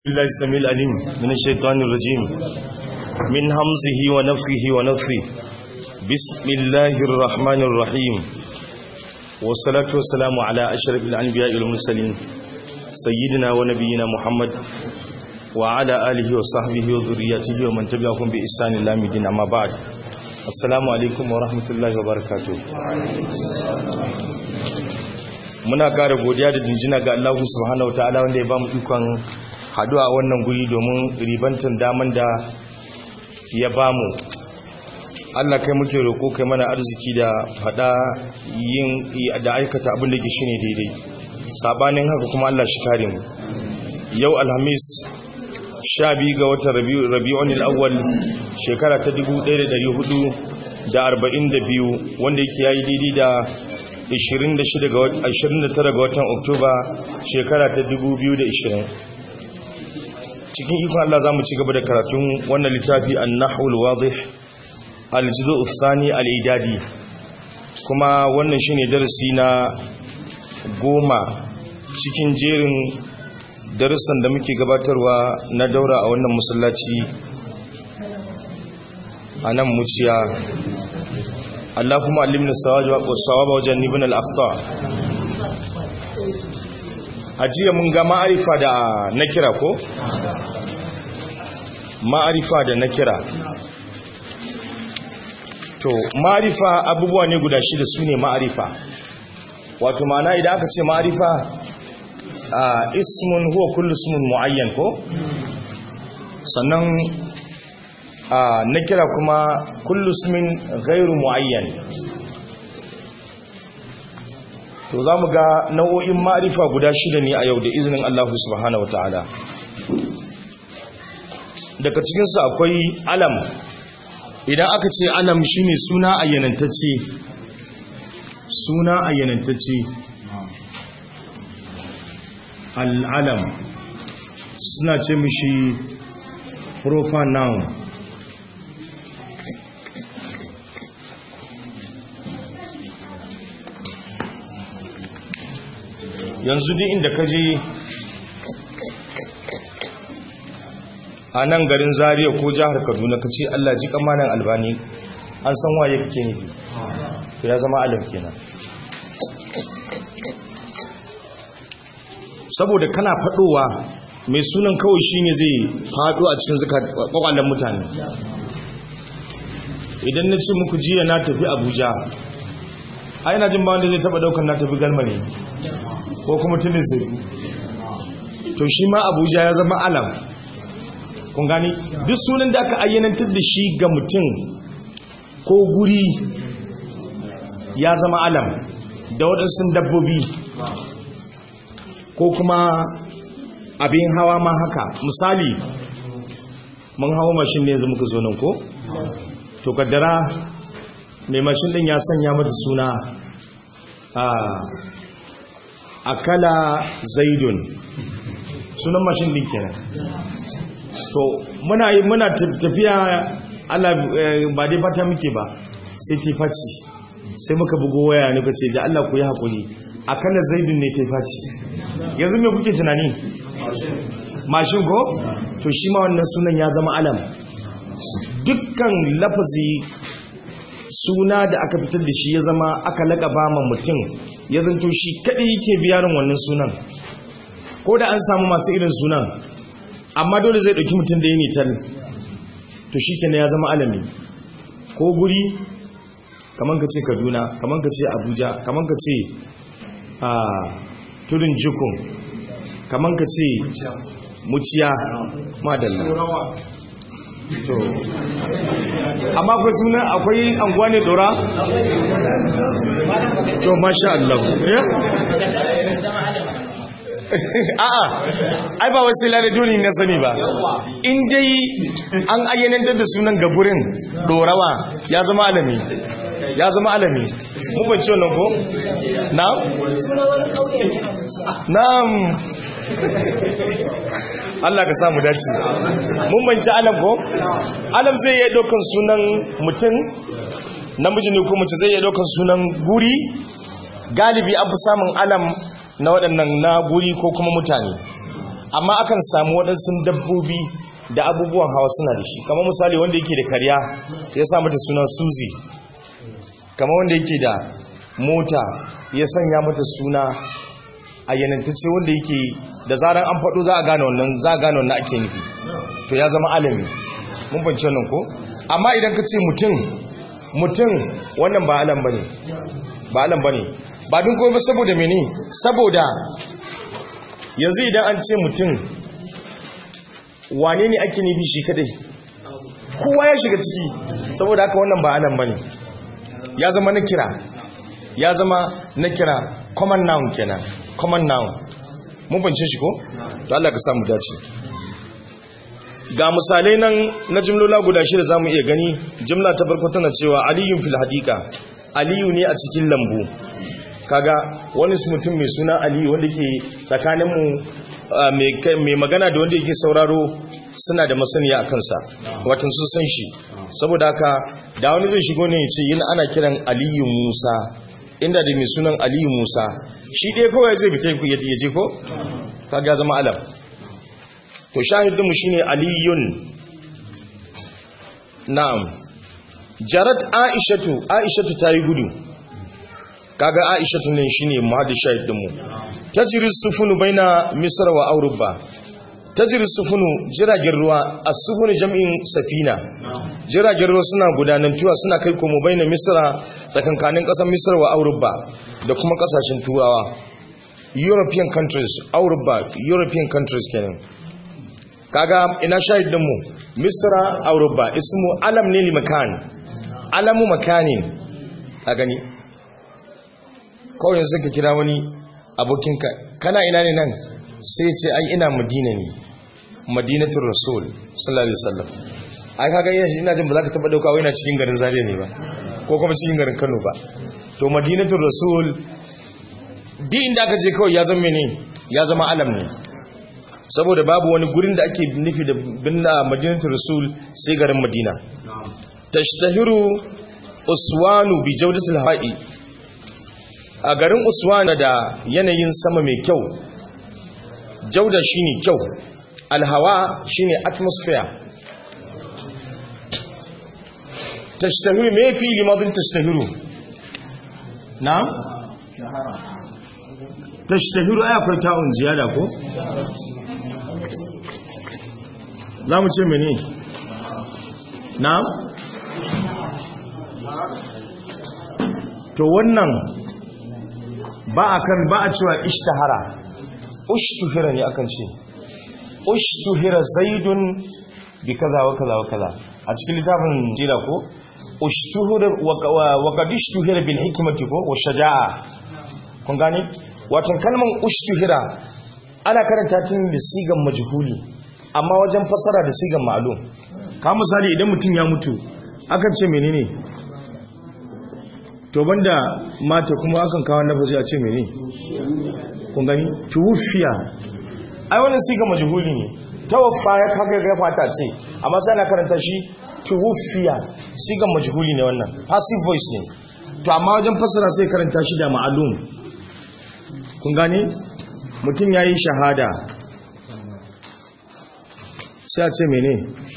الله السميع العليم من الشيطان الرجيم من همزه ونفخه ونفخه بسم الله الرحمن الرحيم والصلاة والسلام على أشرف الأنبياء والمرسلين سيدنا ونبينا محمد وعلى آله وصحبه وذرياته ومن تبعهم بإحسان الله مدين أما بعد السلام عليكم ورحمة الله وبركاته muna ƙara godiya da jinjina ga Allah subhanahu wataala wanda ya ba mu ikon haduwa wannan guri domin ribantan daman da ya bamu Allah kai muke roƙo kai mana arziki da fada yin da aikata abin da ke shine daidai sabanin haka kuma Allah shi kare mu yau alhamis 12 ga watan rabi'un al-awwal shekara ta 1442 wanda yake yayi daidai da 29 ga watan oktoba shekara ta 2020 cikin ikon Allah za mu ci gaba da karatun wannan littafi an nahul wadih aljizu ustani al'idadi kuma wannan shi ne darasi na goma cikin jerin darussan da muke gabatarwa na daura a wannan musallaci a nan muciya Allah kuma alimna sawaba wajen nibin al'afta a jiya mun ga ma'arifa da na kira ko? ma'arifa da na kira to ma'arifa abubuwa ne guda shida su ne ma'arifa wato ma'ana idan aka ce ma'arifa a ismun huwa kullu ismun mu'ayyan ko? sannan na kira kuma kullu ismin gairu mu'ayyan to za mu ga nau'o'in ma'arifa guda shida ne a yau da izinin Allah subhanahu wata'ala daga cikinsu akwai alam idan aka ce alam shine suna ayyanantacce suna ayyanantacce al'alam suna ce mishi proper noun yanzu duk inda ka je a nan garin zariya ko jihar kaduna ka ce allah ji kamanan albani an san waye kake nufi to ya zama alam kenan saboda kana fadowa mai sunan kawai shine zai fado a cikin kwakwalen mutane idan na ce muku jiya na tafi abuja ai na jin ba wanda zai taba daukar na tafi galmari ko kuma tunin sai to shi ma abuja ya zama alam kun gani duk sunan da aka ayyanantar da shi ga mutum ko guri ya zama alam da waɗansu dabbobi ko kuma abin hawa ma haka misali mun hawa mashin ne yanzu muka zo nan ko to kaddara mai mashin din ya sanya mata suna a akala zaidun sunan mashin din kenan to muna yi muna tafiya Allah ba dai fata muke ba sai ta faci sai muka bugo waya ne kace da Allah ku yi hakuri akala zaidun ne ta faci yanzu me kuke tunani mashin ko to shi ma wannan sunan ya zama alam dukkan lafazi suna da aka fitar da shi ya zama aka laƙaba ma mutum ya zanto shi kaɗai yake biyarin wannan sunan ko da an samu masu irin sunan amma dole zai ɗauki mutum da ya nitar to shi kenan ya zama alami ko guri kamar ka ce kaduna kamar ka ce abuja kamar ka ce a tudun jikun kamar ka ce muciya madalla to amma akwai suna akwai anguwa ne dora? to masha Allah a'a ai ba wasu duni na sani ba in dai an ayyanar da sunan gaburin dorawa ya zama alami ya zama alami mu ban ciwon nan ko? na'am? na'am Allah ka samu dace mun banci alam ko alam zai iya daukan sunan mutum namiji ne ko mace zai iya daukan sunan guri galibi an fi samun alam na waɗannan na guri ko kuma mutane amma akan samu waɗansu dabbobi da abubuwan hawa suna da shi kamar misali wanda yake da karya ya sa mata suna suzi kamar wanda yake da mota ya sanya mata suna a yanantacce wanda yake da zarar an faɗo za a gane wannan za a gane wannan ake nufi to ya zama alami mun fahimci wannan ko amma idan ka ce mutum mutum wannan ba alam bane ba alam bane ba dun kuma saboda mene saboda yanzu idan an ce mutum wane ne ake nufi shi kadai kowa ya shiga ciki saboda haka wannan ba alam bane ya zama na kira ya zama na kira common noun kenan common noun mun bance shi ko to Allah ka samu dace ga misalai nan na jimlola guda shida zamu iya gani jimla ta farko tana cewa aliyun fil hadika aliyu ne a cikin lambu kaga wani mutum mai suna aliyu wanda ke tsakaninmu mai magana da wanda yake sauraro suna da masaniya a kansa watan sun san shi saboda haka da wani zai shigo ne ya ce yin ana kiran aliyu musa inda da mai sunan aliyu musa shi ɗaya kawai zai fita ku yaje je ko kaga zama alam to shahidinmu shine aliyun na'am jarat aishatu aishatu ta yi gudu kaga aishatu ne shine muhaddis shahidinmu tajri sufunu baina misr wa auruba tajri sufunu jiragen ruwa as-sufunu jam'in safina jiragen ruwa suna gudanantuwa suna kai komo baina misra tsakankanin kasar misr wa auruba da kuma kasashen turawa european countries auruba european countries kenan kaga ina shahidinmu misra auruba ismu alam ne li makan alamu makanin a gani kawai yanzu ka kira wani abokinka kana ina ne nan sai ce ai ina madina ne madinatul rasul sallallahu alaihi wasallam ai kaga ina ina jin ba za ka taba dauka wai ina cikin garin Zaria ne ba ko kuma cikin garin Kano ba to madinatul rasul di inda aka je kawai ya zama ne ya zama alam ne saboda babu wani gurin da ake nufi da binna madinatul rasul sai garin madina tashtahiru uswanu bi jawdatil ha'i a garin uswana da yanayin sama mai kyau jauda shine kyau alhawa shine atmosphere tashtahiru me fi limadin tashtahiru na tashtahiru ai akwai ta'un ziyada ko za mu ce mene na to wannan ba a kan ba a cewa ishtahara ushtuhira ne akan ce ushtuhira zaidun bi kaza wa kaza wa kaza a cikin littafin jira ko ushtuhira wa qad ushtuhira bil hikmati ko wa shaja'a kun gane watan kalman ushtuhira ana karanta tun da sigan majhuli amma wajen fasara da sigan ma'lum ka misali idan mutum ya mutu akan ce menene to banda mata kuma akan kawo nafazi a ce mene kun gani tuwufiya ai wannan siga majhuli ne tawaffa ya kaga ga fata ce amma sai na karanta shi tuwufiya siga majhuli ne wannan passive voice ne to amma wajen fasara sai karanta shi da ma'lum kun gani mutum yayi shahada sai a ce mene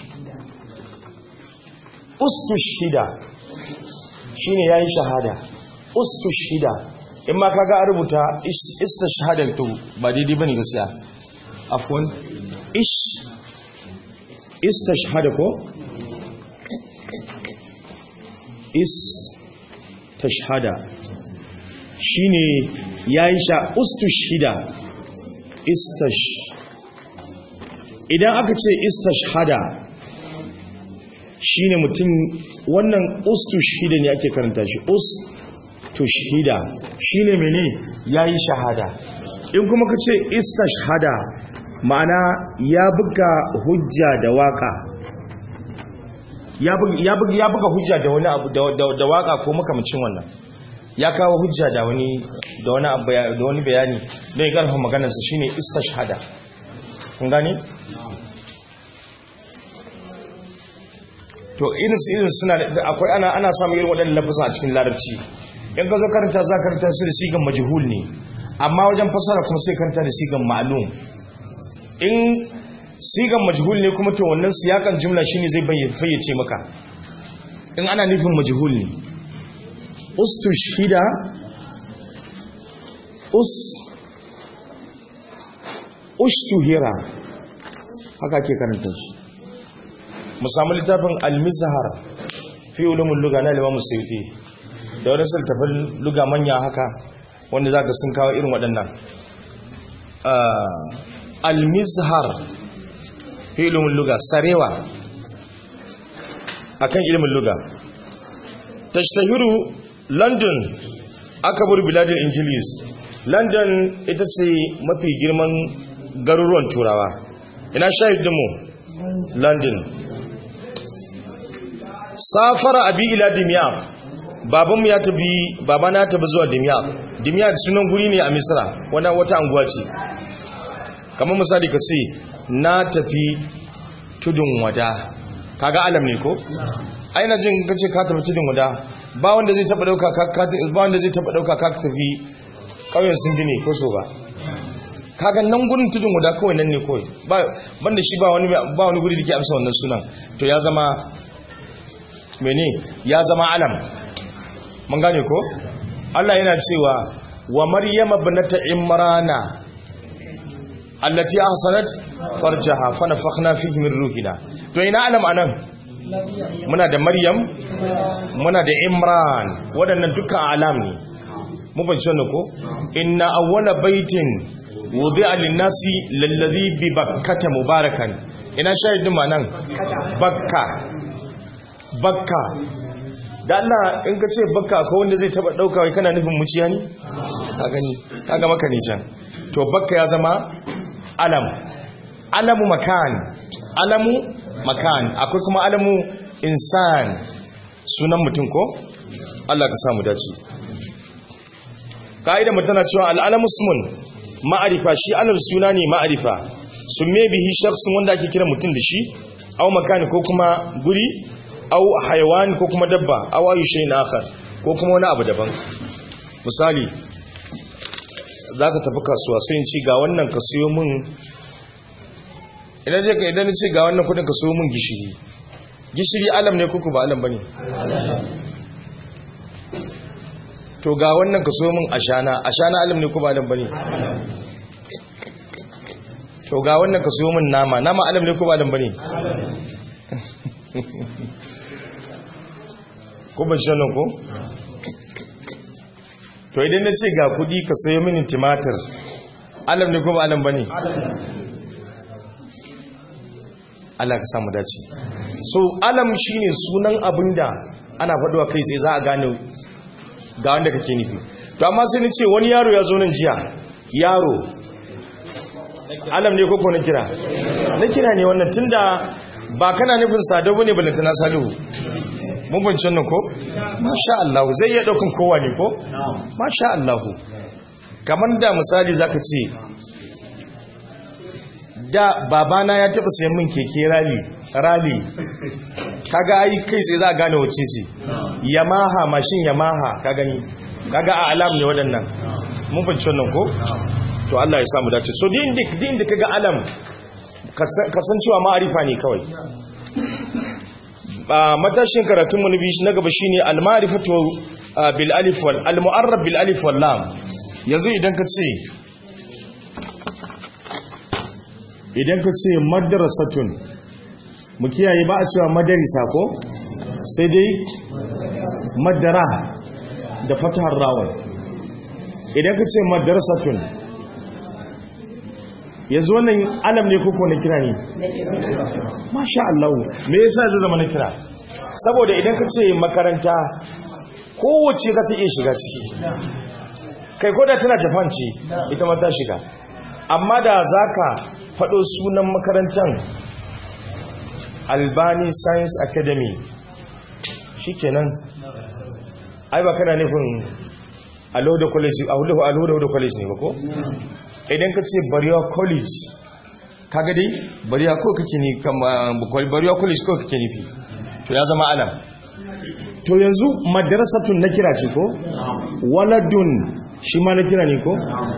ustushhida shine yayin shahada ustushhida in ma kaga a rubuta istashhadatu ba daidai bane gaskiya afwan ish istashhada ko is tashhada shine yayin sha ustushhida istash idan aka ce istashhada shine mutum wannan ustushhida ne ake karanta shi ustushhida shine mene yayi shahada in kuma kace istashhada ma'ana ya buga hujja da waka ya buga ya buga hujja da wani abu da waka ko makamcin wannan ya kawo hujja da wani da wani abu da wani bayani don ya karfa maganarsa shine istashhada kun gane to irin su irin suna da akwai ana ana samun irin waɗannan lafasa a cikin larabci in ka zo karanta za karanta su da sigan majhul ne amma wajen fasara kuma sai karanta da sigan ma'lum in sigan majhul ne kuma to wannan siyakan jumla shine zai fayyace maka in ana nufin majhul ne ustushhida us ushtuhira haka ke karanta shi mu samu littafin al-mizhar fi ulumul lugha na Imam Suyuti da wani sultafin lugha manya haka wanda zaka sun kawo irin waɗannan al-mizhar fi ulumul lugha sarewa akan ilimin lugha tashtahiru london akabur biladil injilis london ita ce mafi girman garuruwan turawa ina shahidinmu london safara abi ila dimyat babanmu ya tabi babana ya tabi zuwa dimyat dimyat sunan guri ne a misra wani wata anguwa ce kamar misali ka ce na tafi tudun wada kaga alam ne ko aina jin ka ce ka tafi tudun wada ba wanda zai taba dauka ka ba wanda zai taba dauka ka tafi kauyen sun gine ko so ba kaga nan gurin tudun wada kawai nan ne kawai ba banda shi ba wani ba wani guri da ke amsa wannan sunan to ya zama mene ya zama alam mun gane ko Allah yana cewa wa maryama ibnata imrana allati ahsanat farjaha fa nafakhna fihi min ruhina to ina alam anan muna da maryam muna da imran waɗannan dukkan alam ne mu ban ne ko inna awwala baitin wudi'a lin-nasi lalladhi bi bakkata mubarakan ina shahidin ma nan bakka bakka da Allah in ka ce bakka ko wanda zai taba dauka wai kana nufin muciya ne ka gani kaga maka ne can to bakka ya zama alam alamu makan alamu makan akwai kuma alamu insan sunan mutum ko Allah ka samu dace ka'ida mutana cewa al'alamu ismun ma'arifa shi alal suna ne ma'arifa summe bihi shakhsun wanda ake kira mutum da shi aw makani ko kuma guri aw hayawan ko kuma dabba aw ayu shay'in akhar ko kuma wani abu daban misali zaka tafi kasuwa sai in ci ga wannan ka siyo min idan je ka idan ce ga wannan kudin ka siyo min gishiri gishiri alam ne kuku ba alam bane to ga wannan ka siyo min ashana ashana alam ne ko ba alam bane to ga wannan ka siyo min nama nama alam ne ko ba alam bane ko ban shan ko to idan na ce ga kudi ka sayo mini timatir alam ne ko ba alam bane Allah ka samu dace so alam shine sunan abinda ana faduwa kai sai za a gane ga wanda kake nufi to amma sai ni ce wani yaro ya zo nan jiya yaro alam ne koko na kira na kira ne wannan tunda ba kana nufin sadau bane balantana salihu mun bincin nan ko masha Allah zai iya daukan kowa ne ko masha Allah kamar da misali zaka ce da babana ya taba sayan min keke rally rally kaga ai kai sai za a gane wace ce yamaha mashin yamaha ka gani kaga a alam ne waɗannan mun bincin nan ko to Allah ya samu dace so din dik din da kaga alam kasancewa ma'arifa ne kawai matashin karatun mu na gaba shine al-ma'rifatu bil alif wal al-mu'arrab bil alif wal lam yanzu idan ka ce idan ka ce madrasatun mu kiyaye ba a cewa madarisa ko sai dai madara da fatahar rawan idan ka ce madrasatun yanzu wannan alam ne koko na kira ne masha Allah me yasa zai zama na kira saboda idan ka ce makaranta kowace za ta iya shiga ciki kai koda tana japan ce ita ma ta shiga amma da za ka faɗo sunan makarantar albani science academy shikenan ai ba kana nufin alhuda college alhuda college ne ba ko idan ka ce bariya college kaga dai bariya ko kake ni bariya college ko kake nufi to ya zama alam to yanzu madrasatun na kira ce ko waladun shi ma na kira ne ko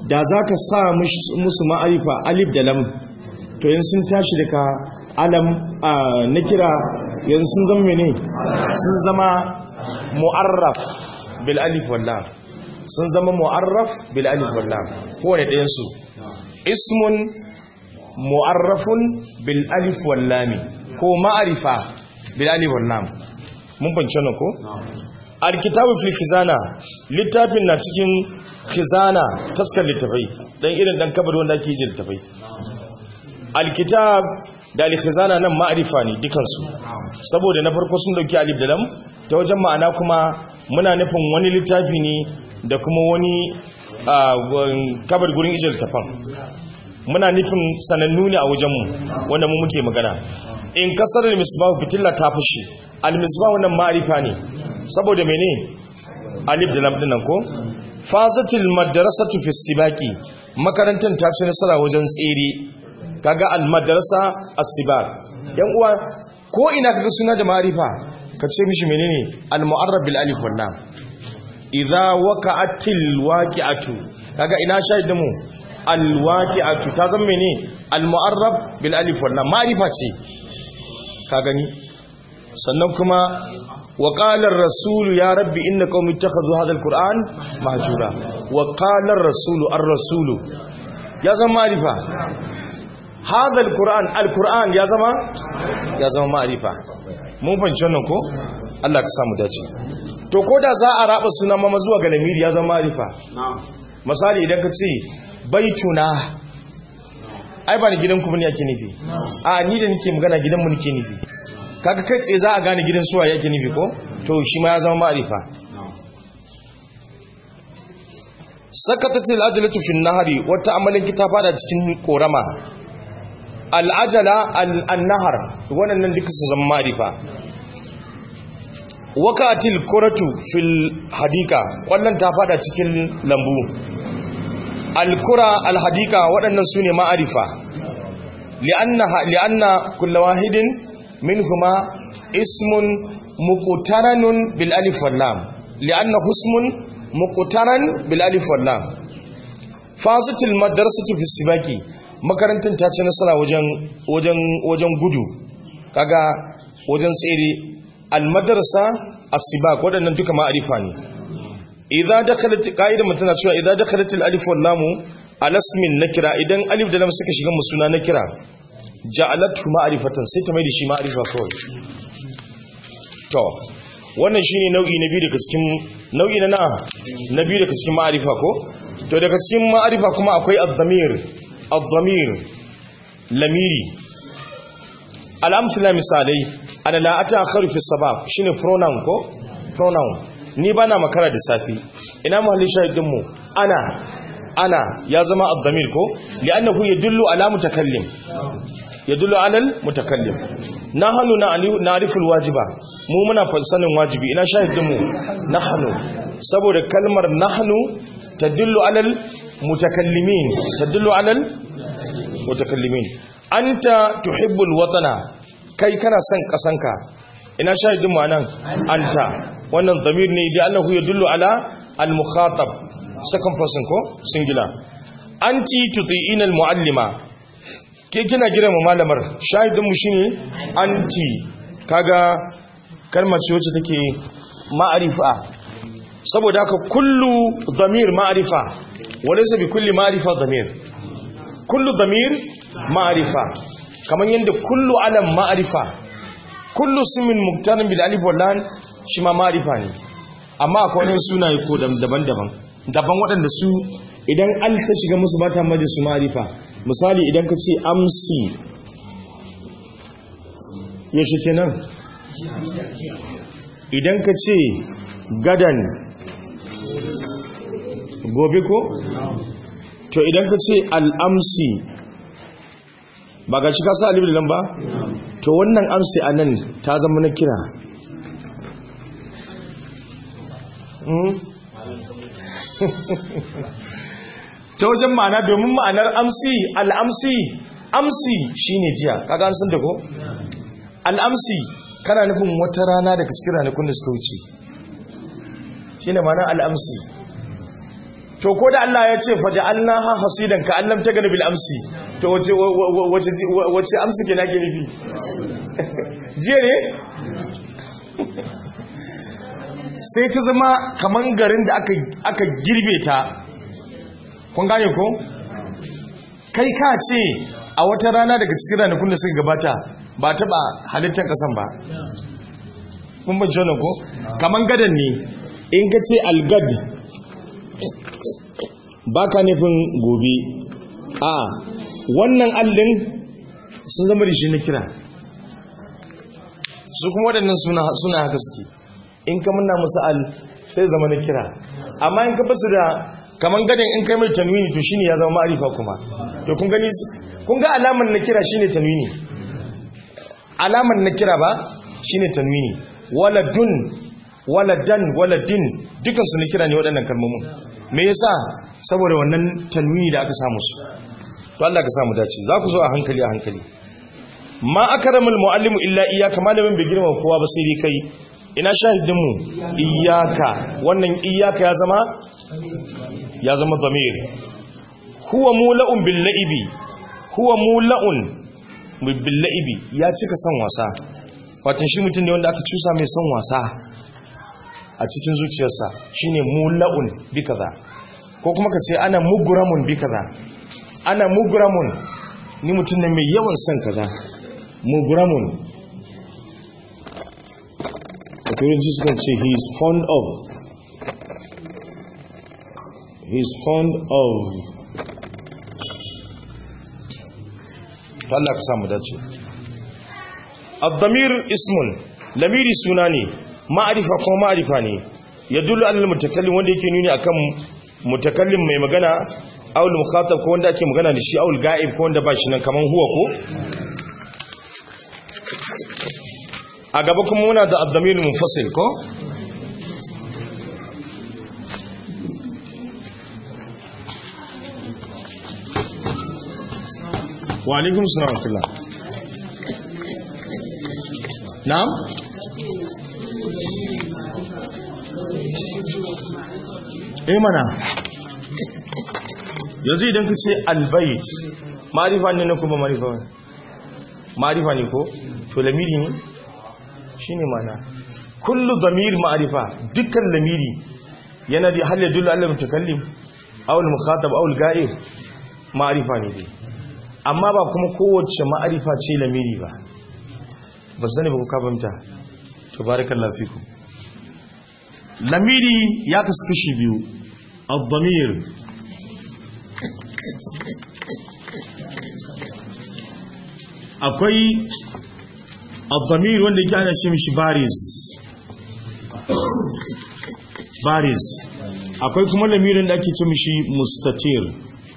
da za ka sa musu ma'arifa alif da lam to yin sun tashi daga alam na kira yanzu sun zama mene sun zama mu'arraf bil alif wallam sun zama mu'arraf bil alif wallam kowane ɗayansu ismun mu'arrafun bil alif wallami ko ma'arifa bil alif wallam mun fahimci wannan ko alkitabu fil khizana littafin na cikin khizana taskar littafai dan irin dan kabar wanda ake yi littafai alkitab da alkhizana nan ma'arifa ne dukansu saboda na farko sun dauki alif da lam ta wajen ma'ana kuma muna nufin wani littafi ne da kuma wani kabar gurin ijil littafan muna nufin sanannu ne a wajenmu wanda mu muke magana in kasar misbahu fitilla ta fushi al-misbahu wannan ma'arifa ne saboda mene alif da lam dinnan ko fazatil madrasatu fi sibaqi makarantar ta ci nasara wajen tsere kaga al-madrasa as-sibaq yan uwa ko ina kaga suna da ma'arifa ka ce mishi menene al-mu'arrab bil alif wal lam idza waqa'atil waqi'atu kaga ina shahidin mu al-waqi'atu ta zama menene al-mu'arrab bil alif wal lam ma'arifa ce ka gani sannan kuma wa qala ar-rasul ya rabbi inna qaumi ittakhadhu hadha al-qur'an mahjura wa qala ar-rasul ar-rasul ya zama ma'arifa hadha al-qur'an al-qur'an ya zama ya zama ma'arifa mun fahimci wannan ko Allah ka samu dace to ko da za a raba sunan mama zuwa ga lamiri ya zama ma'arifa misali idan ka ce baituna ai ba ni gidanku bane yake nufi a ni da nake magana gidanmu nake nufi kaga kai tsaye za a gane gidan suwa yake nufi ko to shi ma ya zama ma'arifa sakatatil ajalatu fi nahari wata amalin kita fada cikin korama al'ajala al-nahar wannan duka su zama ma'arifa wakatil kuratu fil hadika kwallon ta fada cikin lambu al-kura al-hadika waɗannan su ne ma'arifa li'anna kulla wahidin minhuma ismun muqtaranun bil alif wal lam li'anna husmun muqtaran bil alif wal lam fasatil madrasatu fi sibaki makarantar ta ci nasara wajen wajen wajen gudu kaga wajen tsere al madrasa as-sibak wadannan duka ma'arifa ne idza dakhalat qaidan mutana cewa idza dakhalat al alif wal lam ala ismin nakira idan alif da lam suka shiga musuna nakira ja'alatu ma'rifatan sai ta mai da shi ma'rifa kawai to wannan shine nau'i na biyu daga cikin nau'i na na biyu daga cikin ma'rifa ko to daga cikin ma'rifa kuma akwai ad-damir ad-damir lamiri al-amsala misalai ana la ata'akharu fi sabab shine pronoun ko pronoun ni bana makara da safi ina mahallin shahidin mu ana ana ya zama ad-damir ko li'annahu yadullu ala mutakallim yadullu alal mutakallim nahnu na'rifu alwajiba mu muna sanin wajibi ina shahidin mu nahnu saboda kalmar nahnu tadullu alal mutakallimin tadullu alal mutakallimin anta tuhibbul watana kai kana son kasanka ina shahidin mu anan anta wannan zamir ne da Allah yadullu ala al-mukhatab second person ko singular anti tuti'ina al-muallima ke kina girma malamar shahidinmu shi ne anti kaga kalmar ce wacce take ma'arifa saboda haka kullu zamir ma'arifa wani sabi kulli ma'arifa zamir kullu zamir ma'arifa kamar yadda kullu alam ma'arifa kullu simin muktarin bil alif wallan shi ma ma'arifa ne amma akwai wani sunaye ko daban-daban daban waɗanda su idan al ta shiga musu ba ta maji su ma'arifa misali idan ka ce amsi yaushe kenan idan ka ce gadan gobe ko to idan ka ce al'amsi ba ga shi ka sa alibu da nan ba to wannan amsi a nan ta zama na kira ta wajen ma'ana domin ma'anar amsi al'amsi amsi shine jiya kaga an san da ko al'amsi kana nufin wata rana daga cikin ranakun da suka wuce shine ma'anar al'amsi to ko da Allah ya ce faja'alnaha hasidan ka allam ta gani bil amsi to wace wace wace amsi ke nake nufi jiya ne sai ta zama kaman garin da aka aka girbe ta kun gane ko kai ka ce a wata rana daga cikin ranakun da suka gabata ba taɓa halittar ƙasan ba kun ban jona ko kaman gadan ne in ka ce algad ba ka nufin gobe a wannan allin sun zama da shi na kira su kuma waɗannan suna haka suke in ka muna musu al sai zama na kira amma in ka basu da kaman gadon in kai mai tanwini to shine ya zama ma'arifa kuma to kun gani kun ga alamar na kira shine tanwini alamar na kira ba shine tanwini waladun waladan waladin dukan su na kira ne waɗannan kalmomin me yasa saboda wannan tanwini da aka samu su to Allah ka samu dace za ku zo a hankali a hankali ma akramul muallimu illa iyyaka malamin bai girma kowa ba sai dai kai ina shahidin mu iyyaka wannan iyyaka ya zama ya zama zamir huwa mula'un bil la'ibi huwa mula'un bil la'ibi ya cika son wasa watan shi mutum ne wanda aka cusa mai son wasa a cikin zuciyarsa shine mula'un bi kaza ko kuma ka ce ana muguramun bi kaza ana muguramun ni mutum ne mai yawan son kaza muguramun a turanci suka ce he is fond of he is fond of Allah ka samu dace ad-damir ismun lamiri suna ne ma'arifa ko ma'arifa ne yadullu alal mutakallim wanda yake nuni akan mutakallim mai magana aw al-mukhatab ko wanda ake magana da shi aw al-ga'ib ko wanda ba shi nan kaman huwa ko a gaba kuma muna da ad-damir munfasil ko wa alaikum salam wa na'am eh mana yanzu idan ka ce albayt ma'rifa ne na kuma ma'rifa ma'rifa ne ko to lamiri ne shine mana kullu zamir ma'rifa dukkan lamiri yana da hal yadullu ala mutakallim aw al mukhatab aw al ga'ib ma'rifa ne dai amma ba kuma kowace ma'arifa ce lamiri ba ba sani ba ku kabanta tabarakallahu fikum lamiri ya kasu kashi biyu ad-damir akwai ad-damir wanda yake ana ce mishi baris baris akwai kuma lamirin da ake ce mishi mustatir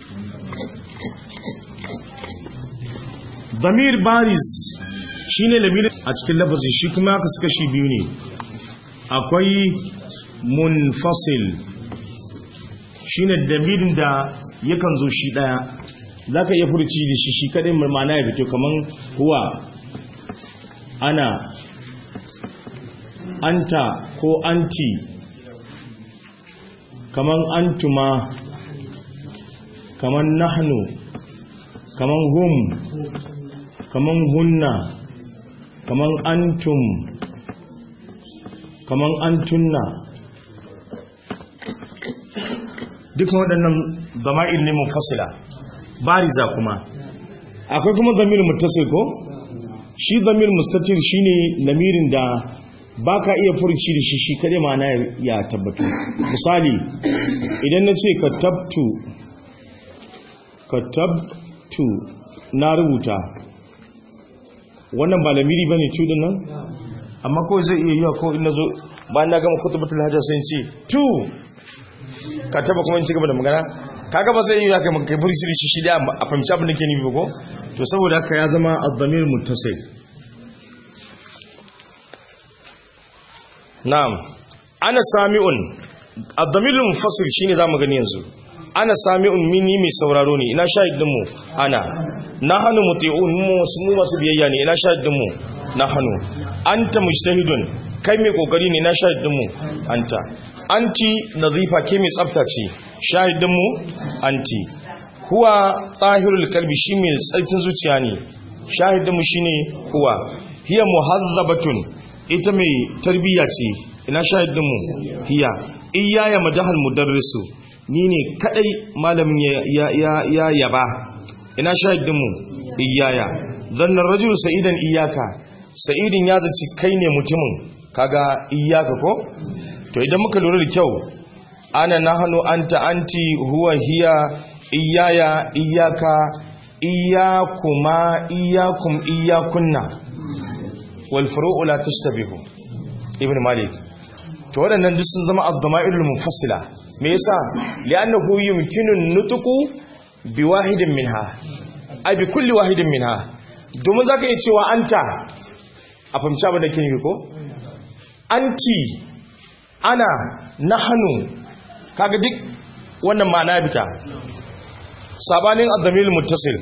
damir baris shi ne lamirin a cikin lafazi shi kuma aka suka shi biyu ne akwai munfasil shi ne damirin da yakan zo shi daya za ka iya furci da shi shi kadai mana ya fito kamar huwa ana anta ko anti kamar antuma kamar nahnu kamar hum kaman hunna kaman antum kaman antunna duk waɗannan zama'ir ne munfasila bariza kuma akwai kuma zamir muttasil ko shi zamir mustatir shine lamirin da baka iya furci da shi shi kare ma'ana ya tabbatu misali idan na ce katabtu katabtu na rubuta wannan ba lamiri ba ne cudin nan amma ko zai iya yiwa ko ina zo bayan na gama kutubatul hajjar sun ce tu ka taba kuma ci gaba da magana kaga ba zai iya kai maka kai burisi shi shi da a fahimci abin da ke nufi ko to saboda haka ya zama ad-damir muttasil na'am ana sami'un ad-damir munfasil shine zamu gani yanzu ana sami'un mini mai sauraro ne ina shahidin mu ana nahnu muti'un mu mu masu biyayya ne ina shahidin mu nahnu anta mujtahidun kai mai kokari ne ina shahidin mu anta anti nazifa ke mai tsafta ce shahidinmu anti huwa tsahirul kalbi shi mai tsarkin zuciya ne shahidinmu shi ne huwa hiya muhazzabatun ita mai tarbiyya ce ina shahidinmu hiya iyaya madahal mudarrisu ni ne kadai malamin ya ya yaba ina shahidinmu iyaya zannar rajul sa'idan iyaka sa'idin ya zaci kai ne mutumin kaga iyaka ko to idan muka lura da kyau ana nahnu anta anti huwa hiya iyaya iyaka iyakuma iyakum iyakunna wal furu'u la tashtabihu ibn malik to waɗannan duk sun zama ad-dama'irul munfasila me yasa li'annahu yumkinu an-nutqu bi wahidin minha ay bi kulli wahidin minha domin zaka iya cewa anta a fahimci abin da ke yi ko anti ana nahnu kaga duk wannan ma'ana bita sabanin ad-damir muttasil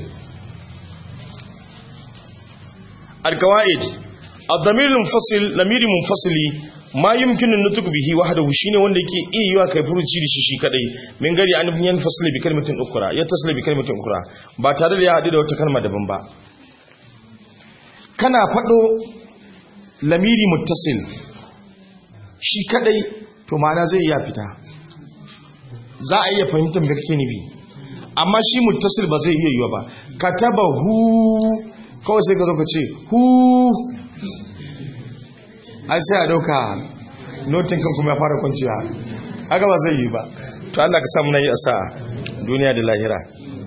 al-qawaid ad-damir munfasil lamiri munfasili ma yumkinu nutuk bihi wahdahu shine wanda yake iya yiwa kai furuci da shi shi kadai min gari an yan fasli bi kalmatin ukra ya tasli bi kalmatin ukra ba tare da ya hadu da wata kalma daban ba kana fado lamiri muttasil shi kadai to ma'ana zai iya fita za a iya fahimtar me kake nufi amma shi muttasil ba zai iya yiwa ba kataba hu kawai sai ka zo ka ce hu ai sai a dauka notin kan kuma ya fara kwanciya haka ba zai yi ba to Allah ka samu nayi asa duniya da lahira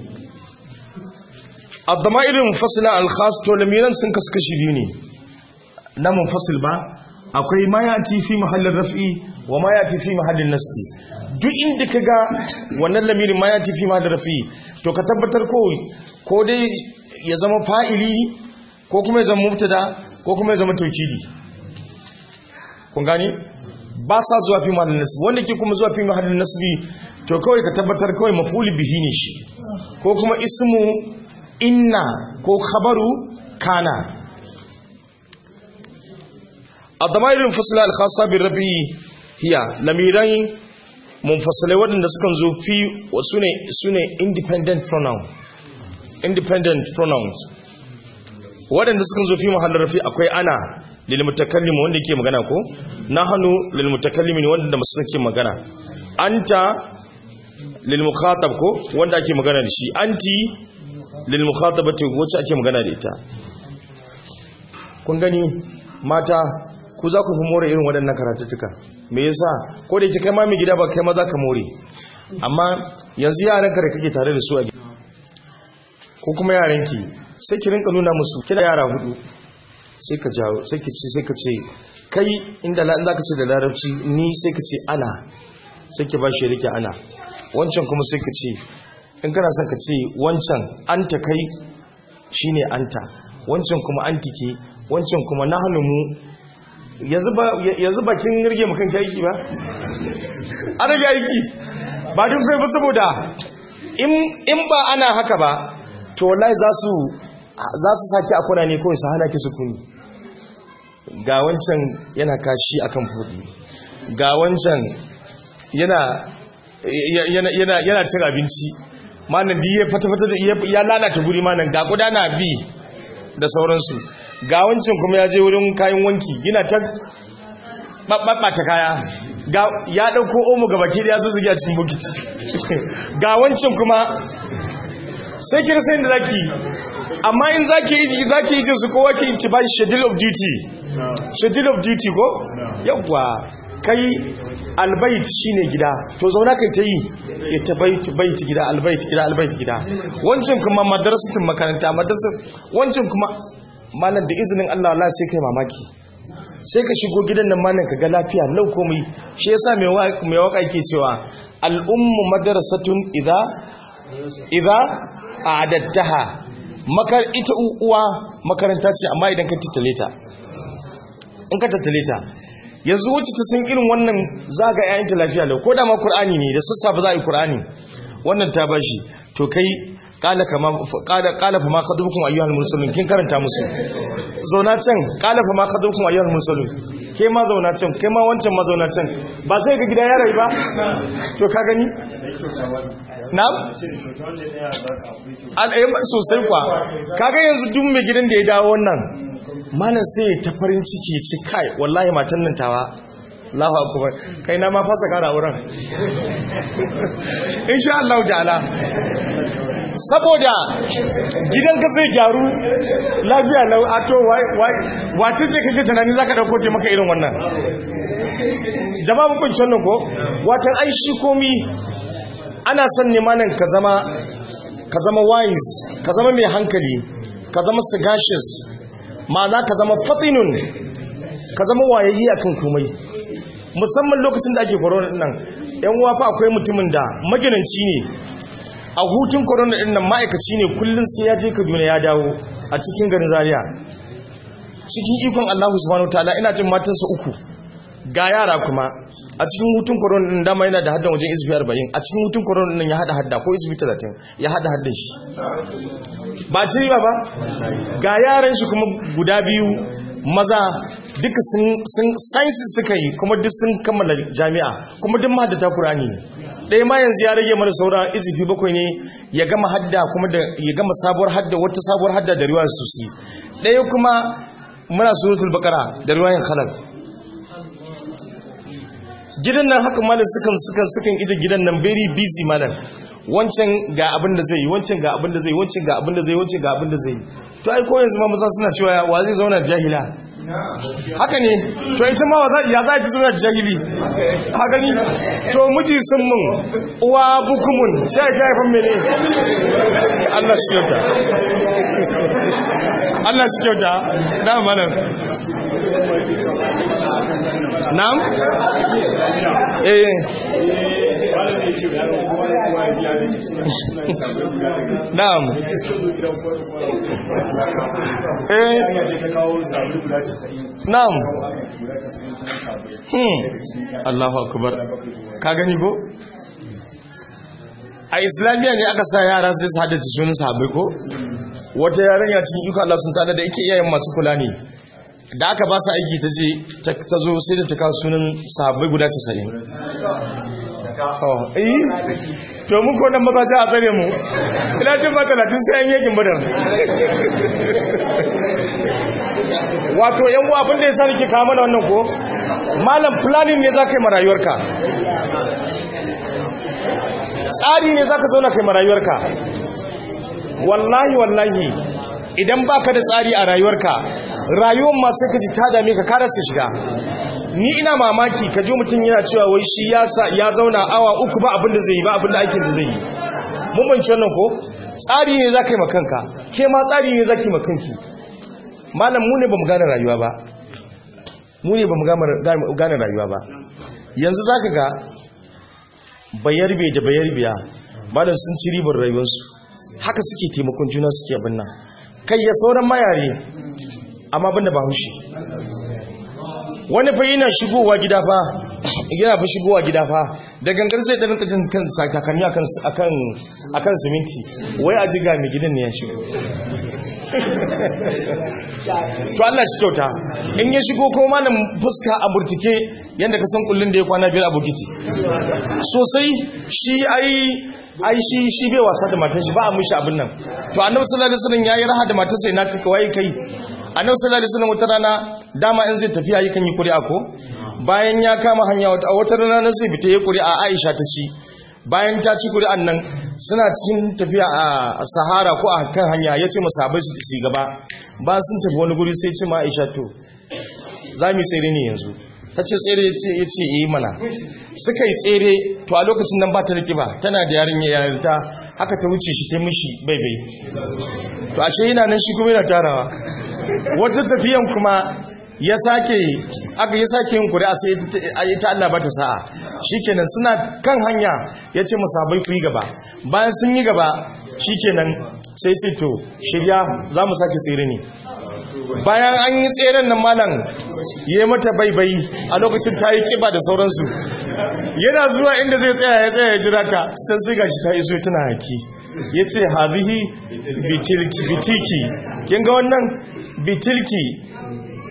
ad-dama'ir munfasila al-khas to lamiran sun kasu kashi biyu ne na munfasil ba akwai ma yati fi mahallin raf'i wa ma yati fi mahallin nasbi duk inda kaga wannan lamirin ma yati fi mahallin raf'i to ka tabbatar ko ko dai ya zama fa'ili ko kuma ya zama mubtada ko kuma ya zama tawkidi kun gani ba sa zuwa fi mahallin nasbi wanda ke kuma zuwa fi mahallin nasbi to kawai ka tabbatar kawai mafuli bihi ne shi ko kuma ismu inna ko khabaru kana الضمائر المنفصلة الخاصة بالربي هي لميران منفصلة ودن سكن زو في وسنة سنة independent pronoun independent pronouns wadanda suka zo fi mahallin rafi akwai ana lil mutakallim wanda yake magana ko nahnu lil mutakallimin wanda masu ke magana anta lil mukhatab ko wanda ake magana da shi anti lil mukhatabati wacce ake magana da ita kun gani mata ku za ku fi more irin waɗannan karatuttuka me yasa ko da yake kai ma mai gida ba kai ma za ka more amma yanzu yaranka da kake tare da su a gida ko kuma yaranki sai ki rinka nuna musu kira yara hudu sai ka jawo sai ki ce sai ka ce kai inda la za ka ce da larabci ni sai ka ce ana sai ki ba shi rike ana wancan kuma sai ka ce in kana son ka ce wancan anta kai shine anta wancan kuma antike wancan kuma nahnu mu yanzu bakin rige makan aiki ba an rage aiki ba duk kai ba saboda in ba ana haka ba to wallahi za su za su sake a kuna ne kawai su hana ki sukuni ga wancan yana kashi akan fudi ga wancan yana yana cin abinci manan di ya fata-fata ya lalata guri manan ga gudana bi da sauransu ga wancan kuma ya je wurin kayan wanki yana ta ɓaɓɓata kaya ya ɗauko omo ga baki da ya zo zugi a cikin bukiti ga wancan kuma sai kira sai da zaki amma in zaki yi zaki yi jinsu kowa ki ki ba schedule of duty schedule of duty ko yawwa kai albayt shine gida to zauna kai ta yi ya ta bait bait gida albayt gida albayt gida wancan kuma madrasatin makaranta madrasa wancan kuma malam da izinin Allah Allah sai kai mamaki sai ka shigo gidan nan malam ka ga lafiya lau komai shi yasa mai mai waka yake cewa al ummu madrasatun idza idza a'adattaha makar ita uwa makaranta ce amma idan ka tattale ta in ka tattale ta yanzu wacce ta san irin wannan zaga ƴaƴanta lafiya lau ko da ma qur'ani ne da sassafe za a yi qur'ani wannan ta bashi to kai qala kama qala qala fa ma khadubukum ayyuhal mursalun kin karanta musu zauna can qala fa ma khadubukum ayyuhal mursalun ke ma zauna can ke ma wancan ma zauna can ba sai ga gida ya rai ba to ka gani na al'ayyar sosai kwa kaga yanzu duk mai gidan da ya dawo wannan malam sai ta farin ciki ya ci kai wallahi matan nan tawa Allahu akbar kai na ma fasa kara wurin insha Allah ta'ala saboda gidanka zai gyaru lafiya lau a to wace ce kake tunani zaka dauko ce maka irin wannan jama'a mun kunce wannan ko watan ai shi komi ana son ne malam ka zama ka zama wise ka zama mai hankali ka zama sagacious ma'ana ka zama fatinun ka zama wayayyi akan komai musamman lokacin da ake corona din nan yan uwa fa akwai mutumin da maginanci ne a hutun corona din nan ma'aikaci ne kullun sai ya je Kaduna ya dawo a cikin garin Zaria cikin ikon Allah subhanahu wataala ina jin matansa uku ga yara kuma a cikin hutun corona din dama yana da haddan wajen isbi 40 a cikin hutun corona din ya hada hadda ko isbi 30 ya hada haddan shi ba ci ba ba ga yaran shi kuma guda biyu maza duka sun sciences suka yi kuma duk sun kammala jami'a kuma duk mahaddata Qur'ani ɗaya ma yanzu ya rage mana saura izifi bakwai ne ya gama hadda kuma da ya gama sabuwar hadda wata sabuwar hadda da riwayar susi ɗaya kuma muna suratul baqara da riwayar khalaf gidan nan haka malam sukan sukan sukan ije gidan nan very busy malam wancan ga abin da zai yi wancan ga abin da zai yi wancan ga abin da zai yi wancan ga abin da zai yi to ai ko yanzu ma maza suna cewa wa zai zauna jahila haka ne to ita ma ya za ta zauna jahili ha gani to miji sun mun uwa bukumun sai ga haifan mene Allah shi kyauta Allah shi kyauta na malam na'am eh na'am eh na'am hmm Allahu akbar ka gani ko a islamiyya ne aka sa yara sai su haddace sunan sahabbai ko wata yarinya cikin iko Allah sun tada da yake iyayen masu kula ne da aka ba su aiki ta je ta zo sai da ta kawo sunan sahabbai guda 90 oh eh to mun ko nan maza a tsare mu ina jin ba 30 sai an yakin badar wato yan uwa abin da yasa nake kawo mana wannan ko malam planning ne zaka yi marayuwarka tsari ne zaka zauna kai marayuwarka wallahi wallahi idan baka da tsari a rayuwarka rayuwar ma sai ka ji ta dame ka kada su shiga ni ina mamaki ka ji mutum yana cewa wai shi ya zauna awa uku ba abin da zai yi ba abin da aikin da zai yi mun banci wannan ko tsari ne za ka yi makanka ke ma tsari ne za ki makanki malam mu ne ba mu gane rayuwa ba mu ne ba mu gane rayuwa ba yanzu za ka ga bayarbe da bayarbiya malam sun ci ribar rayuwarsu haka suke taimakon juna suke abin nan kai ya sauran mayare amma banda ba hushi wani fa yana shigowa gida fa yana fa shigowa gida fa da gangan sai ɗan kajin kan sakakanni akan akan siminti wai a jiga mai gidan ne ya shigo to Allah shi kyauta in ya shigo ko malam fuska a burtike yadda ka san kullun da ya kwana biyar a bukiti sosai shi ai ai shi shi bai wasa da matar shi ba a mishi abin nan to annabi sallallahu alaihi wasallam yayi raha da matarsa ina kaka waye kai annabi sallallahu alaihi wasallam wata rana dama in zai tafiya yakan yi kuri'a ko bayan ya kama hanya wata wata rana sai fita yayi kuri'a Aisha ta ci bayan ta ci kuri'an nan suna cikin tafiya a Sahara ko a kan hanya yace masahabai su ci gaba ba sun tafi wani guri sai ce ma Aisha to zamu tsere ne yanzu tace tsere yace yace eh mana suka yi tsere to a lokacin nan ba ta rikiba tana da yarin yarinta haka ta wuce shi ta mishi baibai to ashe yana nan shi kuma yana tarawa wata tafiyan kuma ya sake aka ya sake yin kuri'a sai ta Allah ba ta sa'a shikenan suna kan hanya ya ce musabai ku yi gaba bayan sun yi gaba shikenan sai ce to shirya za mu sake tsere ne bayan an yi tseren nan malam ya mata baibai a lokacin ta yi kiba da sauransu yana zuwa inda zai tsaya ya tsaya ya jira ta sai sai gashi ta iso tana haki ya ce hazihi bitiki kin ga wannan bitilki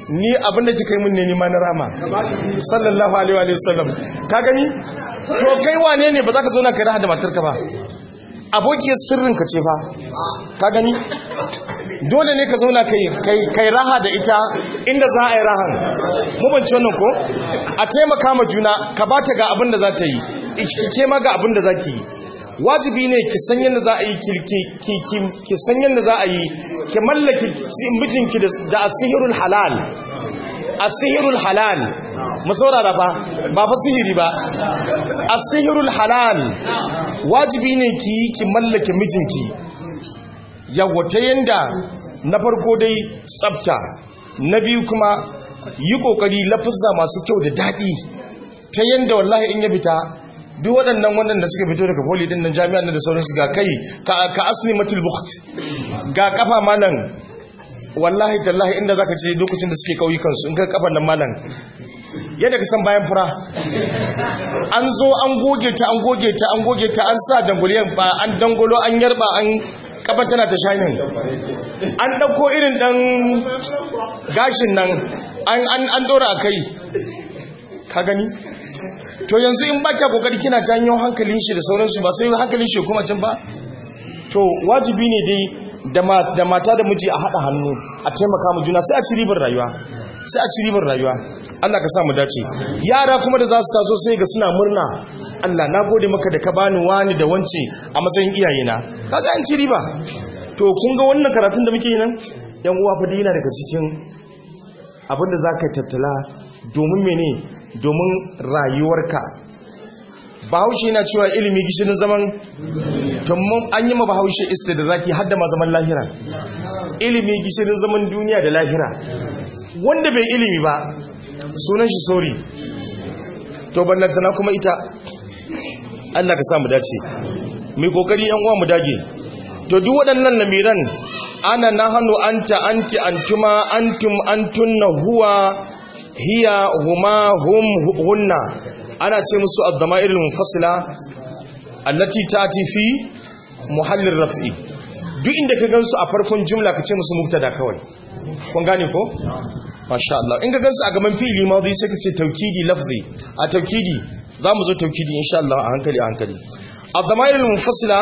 ni abinda kika yi mun ne nima na rama sallallahu alaihi wa sallam ka gani to kai wane ne ba za ka zauna kai raha da matarka ba abokiyar sirrinka ce fa ka gani dole ne ka zauna kai raha da ita inda za a yi rahan mubanci wannan ko a taimaka ma juna ka ba ta ga abin da za ta yi ke ma ga abin da za ki yi wajibi ne ki san yadda za a yi ki san yadda za a yi ki mallaki mijinki da asihirul halal asihirul halal mu saurara ba ba fa sihiri ba asihirul halal wajibi ne ki yi ki mallake mijinki yawa ta yanda na farko dai tsafta na biyu kuma yi kokari lafuzza masu kyau da daɗi ta yanda wallahi in ya fita duk waɗannan waɗanda suka fito daga poli ɗin nan jami'an da sauransu ga kai ka asli matul bukht ga kafa malam wallahi tallahi inda zaka ce lokacin da suke kauyukansu in ka kafan nan malam yadda ka san bayan fura an zo an goge ta an goge ta an goge ta an sa danguliyan ba an dangolo an yarba an kafa tana ta shanin an ɗauko irin ɗan gashin nan an ɗora a kai ka gani to yanzu in ba kya kokari kina janyo hankalin shi da sauransu ba sai hankalin shi kuma can ba to wajibi ne dai da mata da miji a haɗa hannu a taimaka mu juna sai a ci ribar rayuwa sai a ci ribar rayuwa Allah ka sa mu dace yara kuma da za su taso sai ga suna murna Allah na gode maka da ka bani wani da wance a matsayin iyayena kaga an ci riba to kun ga wannan karatun da muke yi nan yan uwa fa yana daga cikin abin da zaka tattala domin mene domin rayuwarka bahaushe yana cewa ilimi gishirin zaman tummun an yi ma bahaushe istidraki hadda ma zaman lahira ilimi gishirin zaman duniya da lahira wanda bai ilimi ba sunan shi sori to ballantana kuma ita Allah ka sa mu dace mai kokari yan uwa mu dage to duk waɗannan lamiran ana nahanu anta anti antuma antum antunna huwa hiya huma hum hunna ana ce musu ad-dama'ir al-munfasila allati ta'ti fi muhallir raf'i duk inda ka gansu a farkon jumla ka ce musu mubtada kawai kun gane ko masha Allah in ka gansu a gaban fi'ili madhi sai ka ce taukidi lafzi a taukidi zamu zo taukidi insha Allah a hankali a hankali ad-dama'ir al-munfasila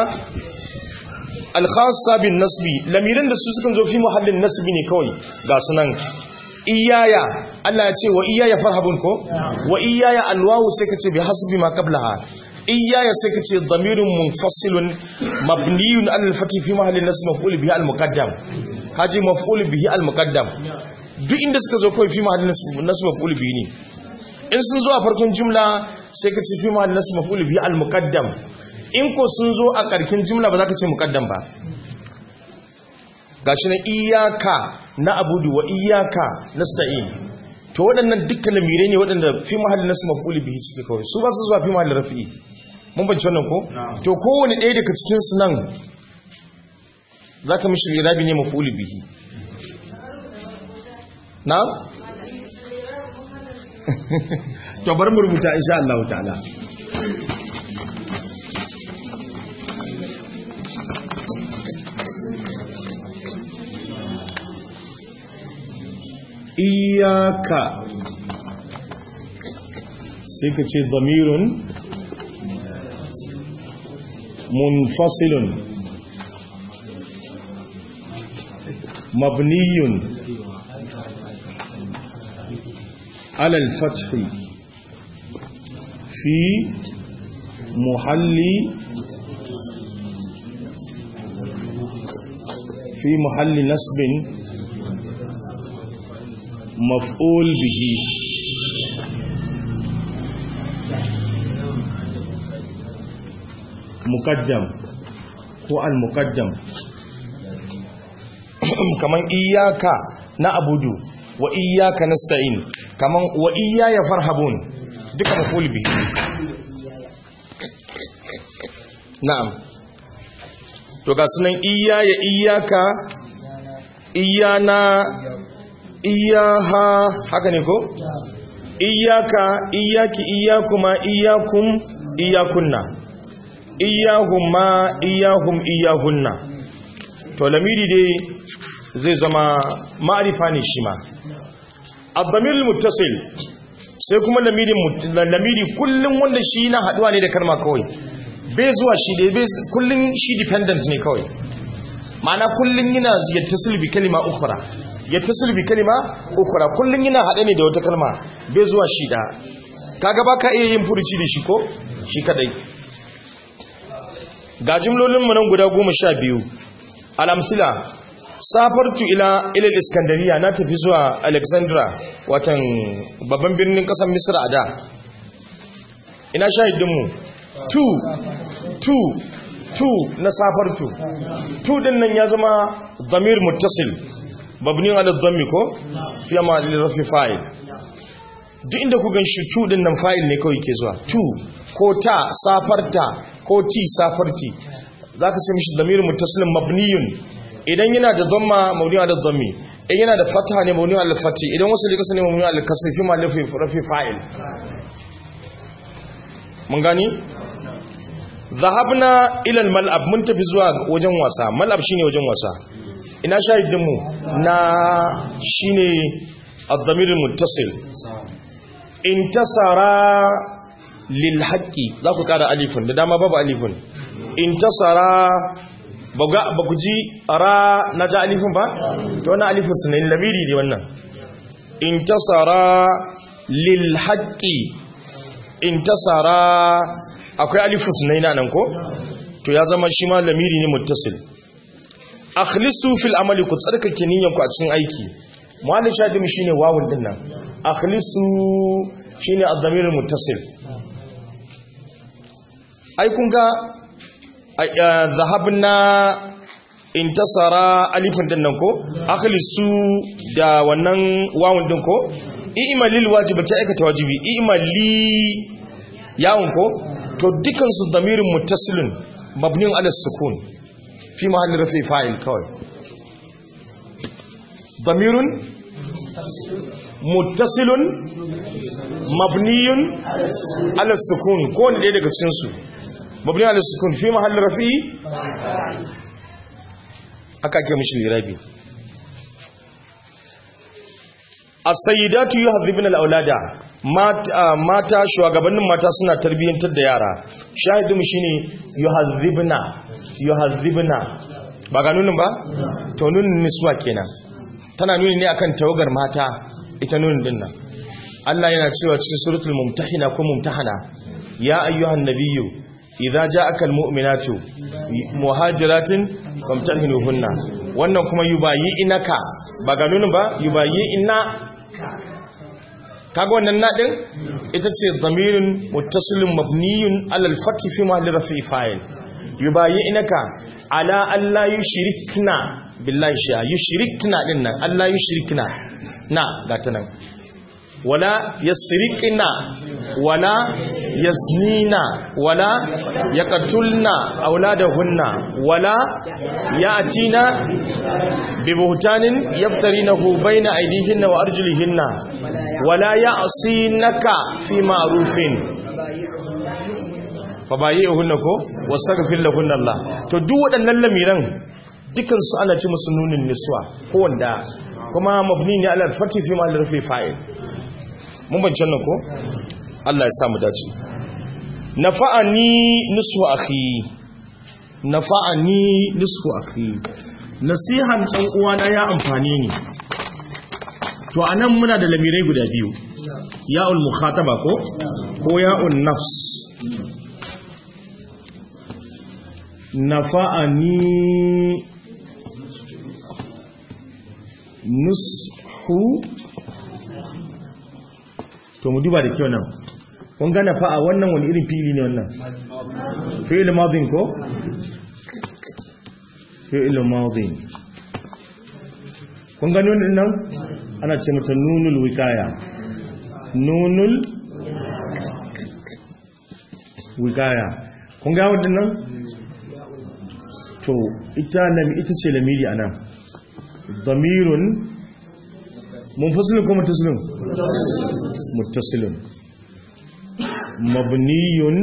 al-khassa bin nasbi lamiran da su sukan zo fi muhallin nasbi ne kawai ga sunan iyaya Allah ya ce wa iyaya farhabun ko wa iyaya alwawu sai ka ce bi hasbi ma qablaha iyaya sai ka ce dhamirun munfasilun mabniyun ala al-fathi fi mahalli nasb maf'ul bihi al-muqaddam haji maf'ul bihi al-muqaddam duk inda suka zo kawai fi mahalli nasb maf'ul bihi ne in sun zo a farkon jumla sai ka ce fi mahalli nasb maf'ul bihi al-muqaddam in ko sun zo a karkin jumla ba za ka ce muqaddam ba gashi na iyaka na abudu wa iyaka nasta'in to waɗannan dukkan lamirai ne waɗanda fi mahallin nasu maf'ul bihi cike kawai su ba su zuwa fi mahallin rafi'i mun bance wannan ko to kowane ɗaya daga cikin su nan zaka mishi irabi ne maf'ul bihi na to bar mu rubuta insha Allah ta'ala iyaka sai ka ce zamirun munfasilun mabniyun alal fathi fi muhalli fi muhalli nasbin مفعول به مقدم ko al-muqaddam kaman iyyaka na abudu wa iyyaka nasta'in kaman wa iyaya farhabun duka maf'ul bihi na'am to ga sunan iyaya iyyaka iyana iyaha haka ne ko iyaka iyaki iyakuma iyakum iyakunna iyahuma iyahum iyahunna to lamiri dai zai zama ma'arifa ne shi ma ad-damir muttasil sai kuma lamirin lamiri kullum wanda shi na haduwa ne da kalma kawai bai zuwa shi da bai kullum shi dependent ne kawai ma'ana kullum yana yattasil bi kalima ukhra yattasil bi kalima ukhra kullum yana hade ne da wata kalma bai zuwa shi da kaga baka iya yin furuci da shi ko shi kadai ga jimlolin mu nan guda 12 al-amsila safartu ila ila iskandariya na tafi zuwa alexandra watan babban birnin kasar misra a da ina shahidinmu 2 2 2 na safartu 2 din nan ya zama zamir muttasil babnin ala dhammi ko fiye ma rafi fa'il duk inda ku gan shi 2 din nan fa'il ne kawai ke zuwa 2 ko ta safarta ko ti safarti za ka sai mishi zamir muttasilin mabniyun idan yana da dhamma mawni ala dhammi idan yana da fatha ne mawni ala fathi idan wasu likasa ne mawni ala kasri fi ma lafi rafi fa'il mun gani zahabna ila al-mal'ab mun tafi zuwa wajen wasa mal'ab shine wajen wasa ina shahidin mu na shine ad-damir muttasil intasara lil haqqi za ku kara alifun da dama babu alifun intasara ba ku ji ra na ja alifin ba? ta wani alifin su ne lamiri ne wannan intasara lil haƙƙi intasara akwai alifin su ne nan ko? to ya zama shi ma lamiri ne muttasil akhlisu fil amali ku tsarkake niyyanku a cikin aiki muhalli shadim shine wawun din nan akhlisu shine ad-damir muttasil ai kun ga zahabna intasara alifin din nan ko akhlisu da wannan wawun din ko i'malil wajibi ta aikata wajibi i'mali yawun ko to dukan su damirin muttasilun mabniun ala sukun fi mahalli rafi fa'il kawai damirun muttasilun mabniyun ala sukun ko ne daga cikin su مبني على السكون في محل رفع aka ake mishi lirabi as-sayyidatu yuhadhibna al-aulada mata shugabannin mata suna tarbiyyantar da yara shahidin shine yuhadhibna yuhadhibna ba ga nunin ba to nunin niswa kenan tana nuni ne akan tawagar mata ita nunin din nan Allah yana cewa cikin suratul mumtahina ko mumtahana ya ayyuhan nabiyyu idza ja'aka almu'minatu muhajiratin famtahinuhunna wannan kuma yubayi inaka ba ga nunin ba yubayi inna kaga wannan nadin ita ce dhamirin muttasilun mabniyun ala al-fathi fi mahalli rafi fa'il yubayi inaka ala alla yushrikna billahi sha yushrikna dinnan alla yushrikna na gata nan wala yasriqna wala yaznina wala yaqtulna auladahunna wala ya'tina bibuhtanin yaftarinahu bayna aydihinna wa arjulihinna wala ya'sinaka fi ma'rufin fabayyihunna ko wastaghfir lahunna Allah to duk waɗannan lamiran dukan su ana ci musu nunin niswa ko wanda kuma mabni ne ala al-fathi fi ma al-rafi fa'il mun bancin nan ko Allah ya sa mu dace nafa'ani nisfu akhi nafa'ani nisfu akhi nasihan dan uwana ya amfane ni to anan muna da lamirai guda biyu ya'ul mukhataba ko ko ya'un nafs nafa'ani nushu to mu duba da kyau nan kun ga nafa'a wannan wani irin fili ne wannan fi'il madin ko fi'il madin kun ga nun nan ana ce mata nunul wikaya nunul wikaya kun ga wadannan to ita ita ce lamiri anan damirun munfasilun ko muttasilun muttasilun mabniyun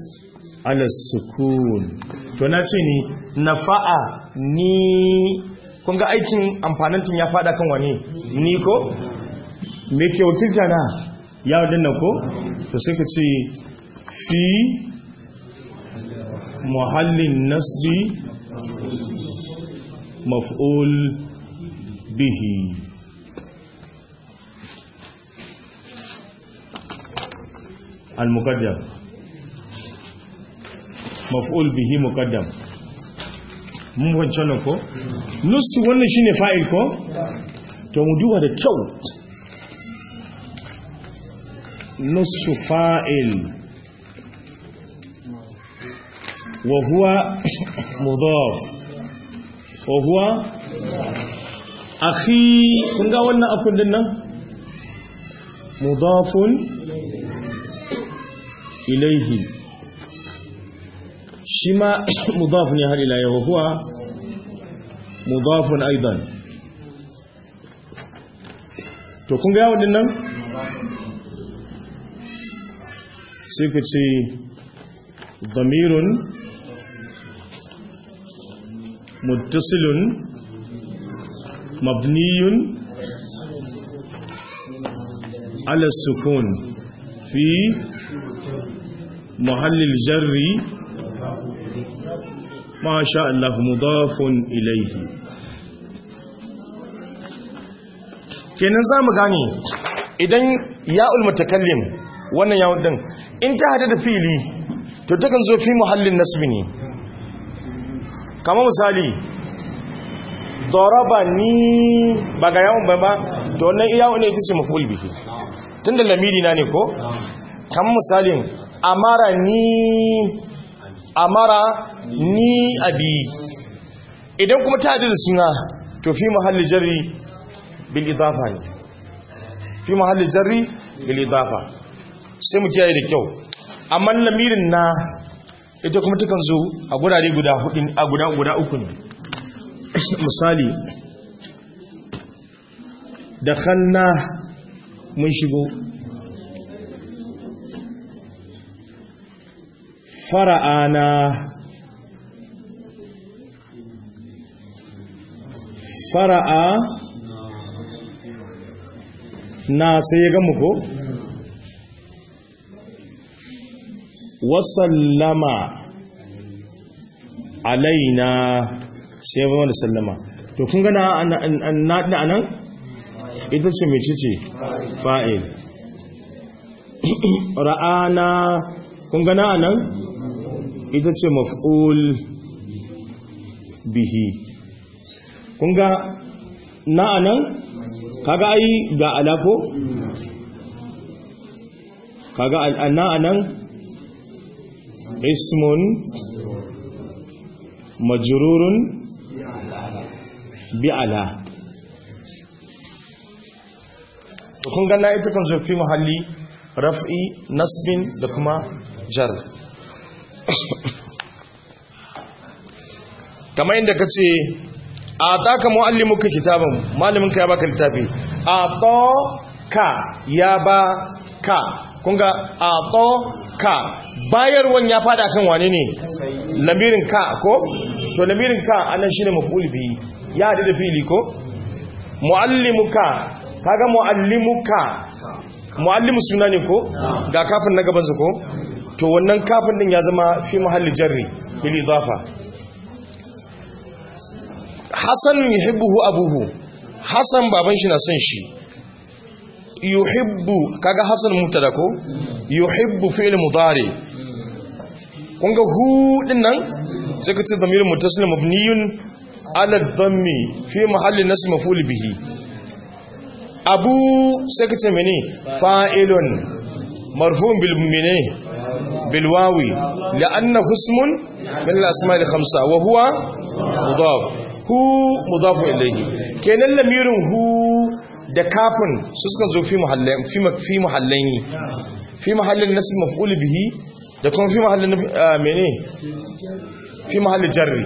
ala sukun to na ce ni nafa'a ni kun ga aikin amfanintin ya fada kan wani ni ko me ke wakilta na ya wadannan ko to sai ka ce fi muhallin nasbi maf'ul bihi al-muqaddam maf'ul bihi muqaddam mun wancan nan ko nusu wannan shine fa'il ko to mu duba da kyau nusu fa'il wa huwa mudaf wa huwa akhi kun ga wannan akun din nan mudafun ilaihi shi ma mudaf ne har ila yau huwa mudafun aidan to kun ga yawon nan sai ka ce damirun muttasilun mabniyun ala sukun fi muhallil jarri ما شاء الله مضاف إليه kenan za mu gane idan ya'ul mutakallim wannan yawon din in ta hada da fili to takan zo fi muhallin nasbi ne kama misali daraba ni ba ga yawon ba ba to wannan yawon ne ita ce maful bihi tun da lamiri na ne ko kama misalin amara ni amara ni abi idan kuma ta da suna to fi mahalli jarri bil idafa ne fi mahalli jarri bil idafa sai mu kiyaye da kyau amma lamirin na ita kuma takan zo a gurare guda hudu a guda guda uku ne misali da khanna mun shigo fara'ana fara'a na sai ya gamu ko wasallama alaina sai ya da sallama to kun gana na nan ita ce mai ce fa'il ra'ana kun gana nan ita ce maf'ul bihi kun ga na anan kaga ai ga alako kaga na anan ismun majrurun bi ala kun ga na ita kan zo fi mahalli raf'i nasbin da kuma jar kamar inda ka ce a taka mu'allimuka kitaban malaminka ya baka littafi a to ka ya ba ka kunga a to ka bayarwan ya fada kan wane ne lamirin ka ko to lamirin ka anan shine maf'ul bi ya hadu da fili ko mu'allimuka kaga mu'allimuka mu'allimu suna ne ko ga kafin na gabansa ko to wannan kafin din ya zama fi mahalli jarri bil idafa hasan yuhibbuhu abuhu hasan baban shi na son shi yuhibbu kaga hasan mubtada ko yuhibbu fi'l mudari kun ga hu din nan sai ka ce damir muttasil mabniyun ala dhammi fi mahalli nasb maf'ul bihi abu sai ka ce mene fa'ilun marfu'un bil mene bil wawi la'annahu ismun min al-asma' al-khamsa wa huwa mudaf hu mudafu ilayhi kenan lamirin hu da kafin su suka zo fi muhallain fi fi muhallaini fi mahallin nasb maf'ul bihi da kuma fi mahallin mene fi mahallin jarri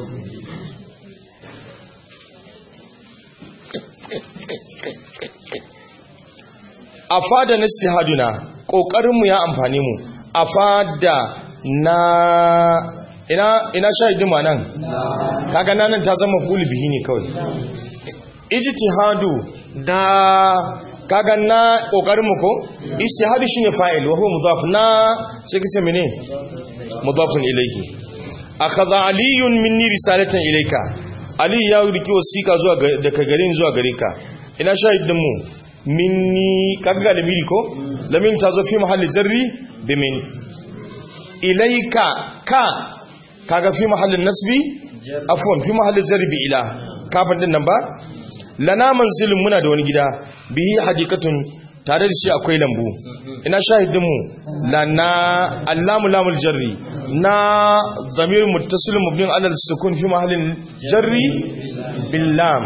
afada nastihaduna kokarin mu ya amfane mu afada na ina ina shahidin ma nan kaga nan ta zama fuli bihi ne kawai ijtihadu da kaga na kokarin mu ko ijtihadu shine fa'il wa huwa mudaf na sai kace mene mudafun ilayhi akhadha aliyun minni risalatan ilayka ali ya riki wasiqa zuwa daga garin zuwa gare ka ina shahidin mu minni kaga lamiri ko lamin ta zo fi mahalli jarri bi min ilayka ka kaga fi mahallin nasbi afwan fi mahallin jarri bi ila kafin din nan ba lana manzilin muna da wani gida bihi hadikatun tare da shi akwai lambu ina shahidin mu lana allamu lamul jarri na zamir muttasil mubnin ala sukun fi mahallin jarri bil lam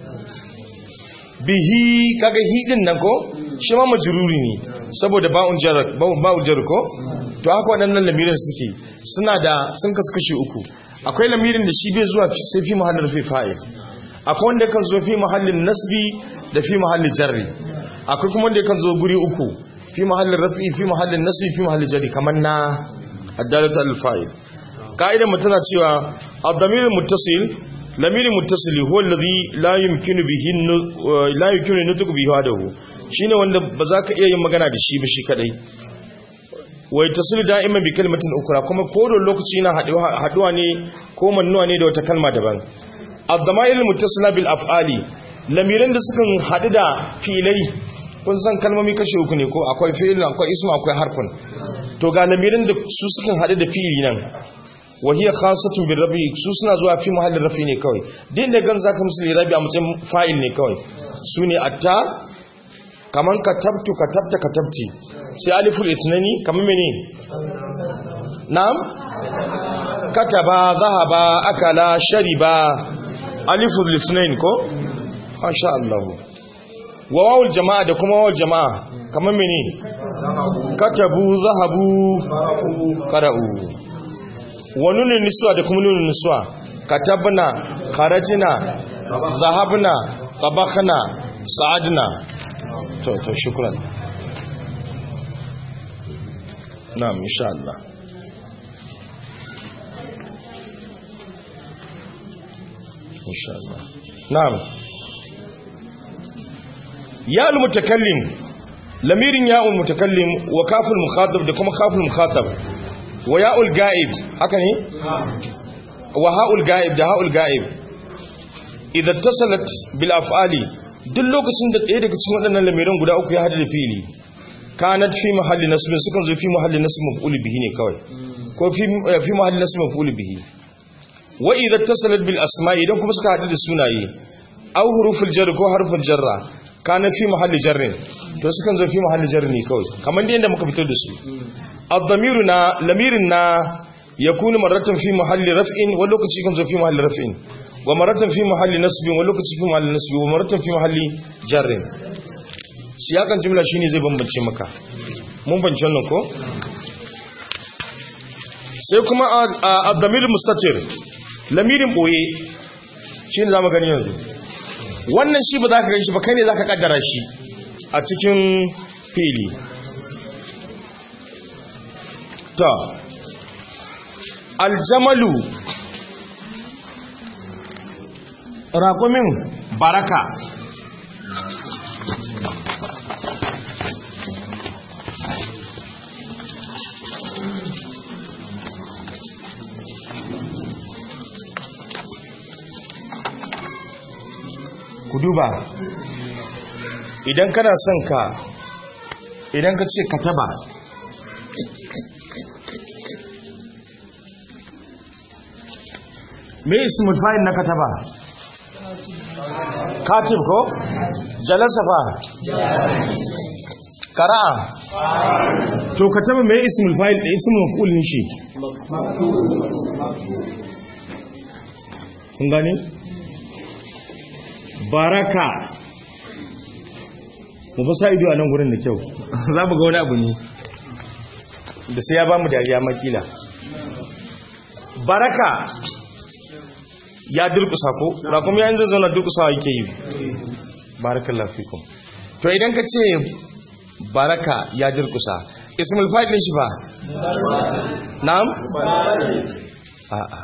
bihi kaga hi din nan ko shi ma majruri ne saboda ba'un jar ba'un jar ko to haka waɗannan lamirin suke suna da sun kasu kashi uku akwai lamirin da shi bai zuwa sai fi mahallin rufe fa'il akwai wanda kan zo fi mahallin nasbi da fi mahallin jarri akwai kuma wanda kan zo guri uku fi mahallin rafi fi mahallin nasbi fi mahallin jarri kamar na addalatu al-fa'il ka'idar mu tana cewa ad-damir muttasil lamiri muttasili huwa alladhi la yumkinu bihi la yumkinu nutqu bihi hadahu shine wanda ba za ka iya yin magana da shi ba shi kadai wai tasilu da'iman bi kalmatin ukra kuma kodon lokaci na haduwa ne ko mannuwa ne da wata kalma daban ad-dama'ir muttasila bil af'ali lamiran da suka hadu da filai kun san kalmomi kashe uku ne ko akwai fi'il akwai ismu akwai harfin to ga lamiran da su suka hadu da fi'ili nan wahiyar khasatun bin rabi su suna zuwa fi muhallin rafi ne kawai din da gan zaka musu rabi a matsayin fa'il ne kawai su ne atta kaman katabtu katabta katabti sai aliful itnani kaman mene na'am kataba zahaba akala shariba aliful itnain ko masha Allah wa wawul jama'a da kuma wawul jama'a kaman mene katabu zahabu qara'u wa nunin nisuwa da kuma nunin nisuwa katabna kharajna zahabna tabakhna sa'adna to to shukran na'am insha Allah insha Allah na'am ya al-mutakallim lamirin ya al-mutakallim wa kaful mukhatab da kuma kaful mukhatab wa ya'ul ga'ib haka ne wa ha'ul ga'ib da ha'ul ga'ib idan tasalat bil af'ali duk lokacin da ɗaya daga cikin waɗannan lamiran guda uku ya hada da fili kanat fi mahalli nasbin sukan zo fi mahalli nasb maf'ul bihi ne kawai ko fi fi mahalli nasb maf'ul bihi wa idan tasalat bil asma'i idan kuma suka hadu da sunaye aw huruful jar ko harful jarra kana fi mahalli jarrin to sukan zo fi mahalli jarri ne kawai kamar yadda muka fitar da su الضمير نا لمير نا يكون مرة في محل رفع ولوكتي كان في محل رفع ومرة في محل نصب ولوكتي في محل نصب ومرة في محل جر siyakan jumla shine zai bambance maka mun bance wannan ko sai kuma ad-damir mustatir lamirin boye shine zamu gani yanzu wannan shi ba za ka gani shi ba kai ne za ka kaddara shi a cikin fili ta aljamalu raƙumin baraka ku duba idan kana son ka idan ka ce ka taba me ismul fa'il na kataba katib ko jalasa fa qara'a to kataba me ismul fa'il da ismul maf'ulin shi kun gane baraka mu fa sa ido a nan gurin da kyau za mu ga wani abu ne da sai ya ba mu dariya makila baraka ya durkusa ko rakum ya yanzu zauna durkusawa yake yi barakallahu fikum to idan ka ce baraka ya durkusa ismul fa'il din shi ba na'am a'a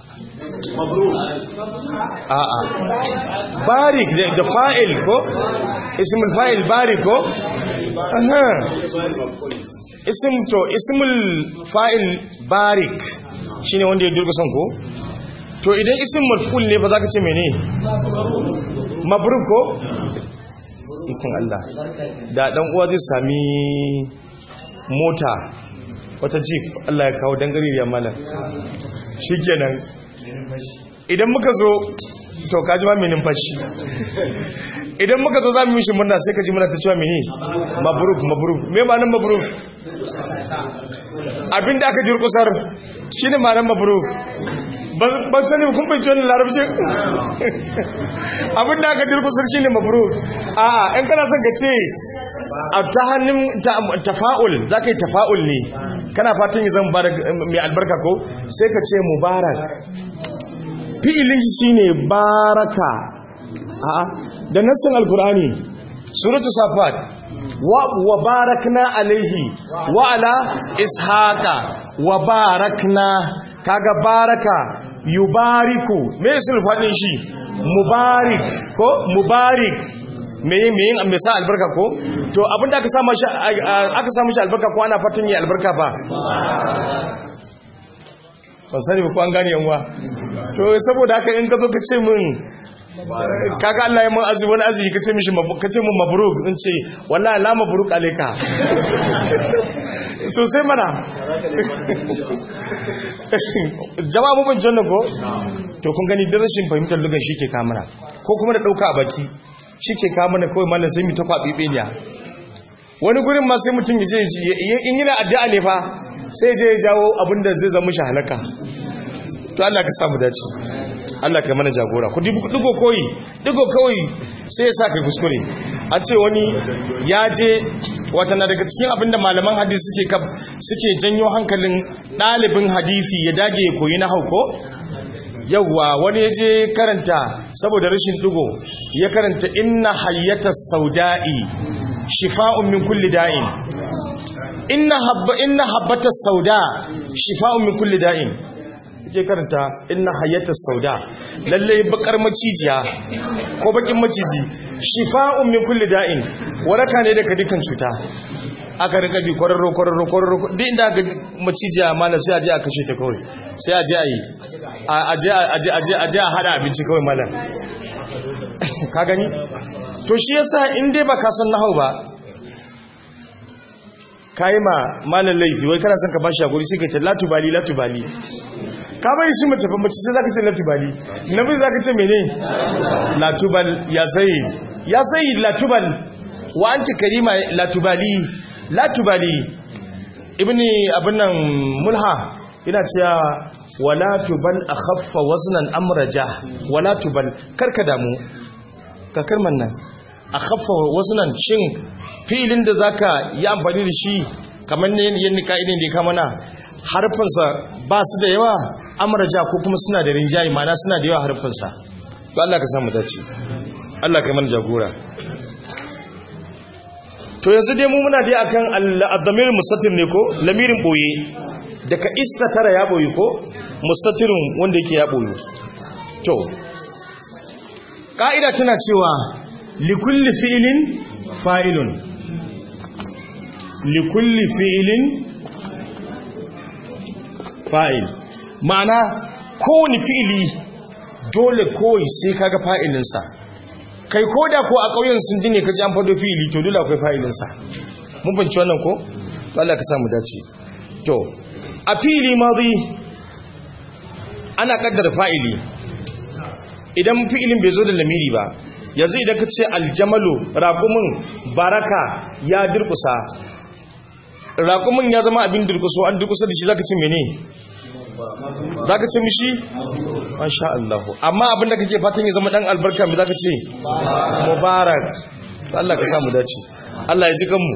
a'a barik da fa'il ko ismul fa'il barik ko aha ism to ismul fa'il barik shine wanda ya durkusan ko to idan ism maf'ul ne ba za ka ce mene mabruk ko ikon Allah da dan uwa zai sami mota wata jeep Allah ya kawo dangare da malam shikenan idan muka zo to kaji ma menin fashi idan muka zo za mu yi shi murna sai ka ji muna ta cewa mene mabruk mabruk me ma nan mabruk abinda aka jirkusar shine ma nan mabruk ban sani kun bai cewa larabci abinda aka jirkusar shine mabruk a'a in kana son ka ce a ta hannun tafa'ul za ka yi tafa'ul ne kana fatan yi zan mai albarka ko sai ka ce mubarak fi'ilin shi ne baraka a'a da nassin alkur'ani suratu safat wa barakna alaihi wa ala ishaqa wa barakna kaga baraka yubariku me sun fadin shi mubarik ko mubarik me me yin me sa albarka ko to abinda aka samu shi aka samu shi albarka ko ana fatan yi albarka ba ban sani ba ko an gane yanwa to saboda haka in ka zo ka ce min kaga Allah ya mun azu wani azu ka ce mishi ka ce mun mabruk in ce wallahi la mabruk alayka so sai mana jama'a mu ban janna ko to kun gani darashin fahimtar lugan shi ke kamana ko kuma da dauka a baki shi ke kamana kawai mallan sai mu ta kwabi beniya wani gurin ma sai mutum ya je in yana addu'a ne fa sai je ya jawo abinda zai zama shi halaka to Allah ka samu dace Allah ka mana jagora ku digo koyi digo koyi sai ya sa kai kuskure a ce wani ya je wata na daga cikin abinda malaman hadisi suke kab suke janyo hankalin ɗalibin hadisi ya dage ya koyi na hauko yawwa wani ya je karanta saboda rashin digo ya karanta inna hayyatas sauda'i shifa'un min kulli da'in inna habba inna habbatas sauda shifa'un min kulli da'in je karanta inna hayyatas sauda lalle bakar macijiya ko bakin maciji shifa'un min kulli da'in waraka ne daga dukkan cuta aka rika bi kwararro kwararro kwararro duk inda aka macijiya mala sai aje a kashe ta kawai sai aje a yi aje aje aje aje a hada abinci kawai mala ka gani to shi yasa in dai baka san nahau ba kai ma malan laifi wai kana son ka bashi hakuri sai ka ce latubali latubali ka bari shi mace mace sai zaka ce latubali nabi zaka ce mene latubal ya sayyid ya sayyid latubal wa anti karima latubali latubali ibni abin nan mulha ina cewa wala tubal akhaffa waznan amraja wala tubal karka damu ka karman nan akhaffa waznan shin filin da zaka yi amfani da shi kamar ne yanda ka'idin da ya kama na harfinsa ba su da yawa amraja ko kuma suna da rinjaye mana suna da yawa harfinsa to Allah ka samu dace Allah ka mana jagora to yanzu dai mu muna dai akan al-damir mustatir ne ko lamirin boye daga istatara ya boye ko mustatirun wanda yake ya boye to ka'ida tana cewa likulli fi'lin fa'ilun likulli fi'lin fa'il ma'ana kowane fi'ili dole kawai sai kaga fa'ilinsa kai ko da ko a ƙauyen sun dine ka ji an fado fi'ili to dole akwai fa'ilinsa mun fahimci wannan ko Allah ka samu dace to a fi'ili madhi ana kaddara fa'ili idan fi'ilin bai zo da lamiri ba yanzu idan ka ce aljamalu raƙumin baraka ya dirkusa raƙumin ya zama abin dirkuso an dirkusa da shi zaka ce mene zaka ce mishi masha Allah amma abin da kake fatan ya zama dan albarka me zaka ce mubarak Allah ka samu dace Allah ya ji kanmu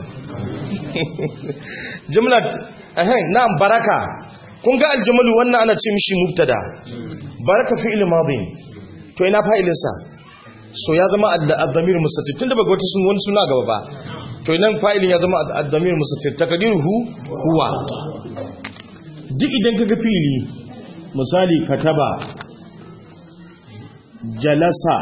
jumla eh na'am baraka kun ga aljamalu wannan ana ce mishi mubtada baraka fi'il madhi to ina fa'ilinsa so ya zama ad-damir mustatir tunda baga wata sun wani suna gaba ba to inan fa'ilin ya zama ad-damir mustatir takdiruhu huwa duk idan kaga fili misali kataba jalasa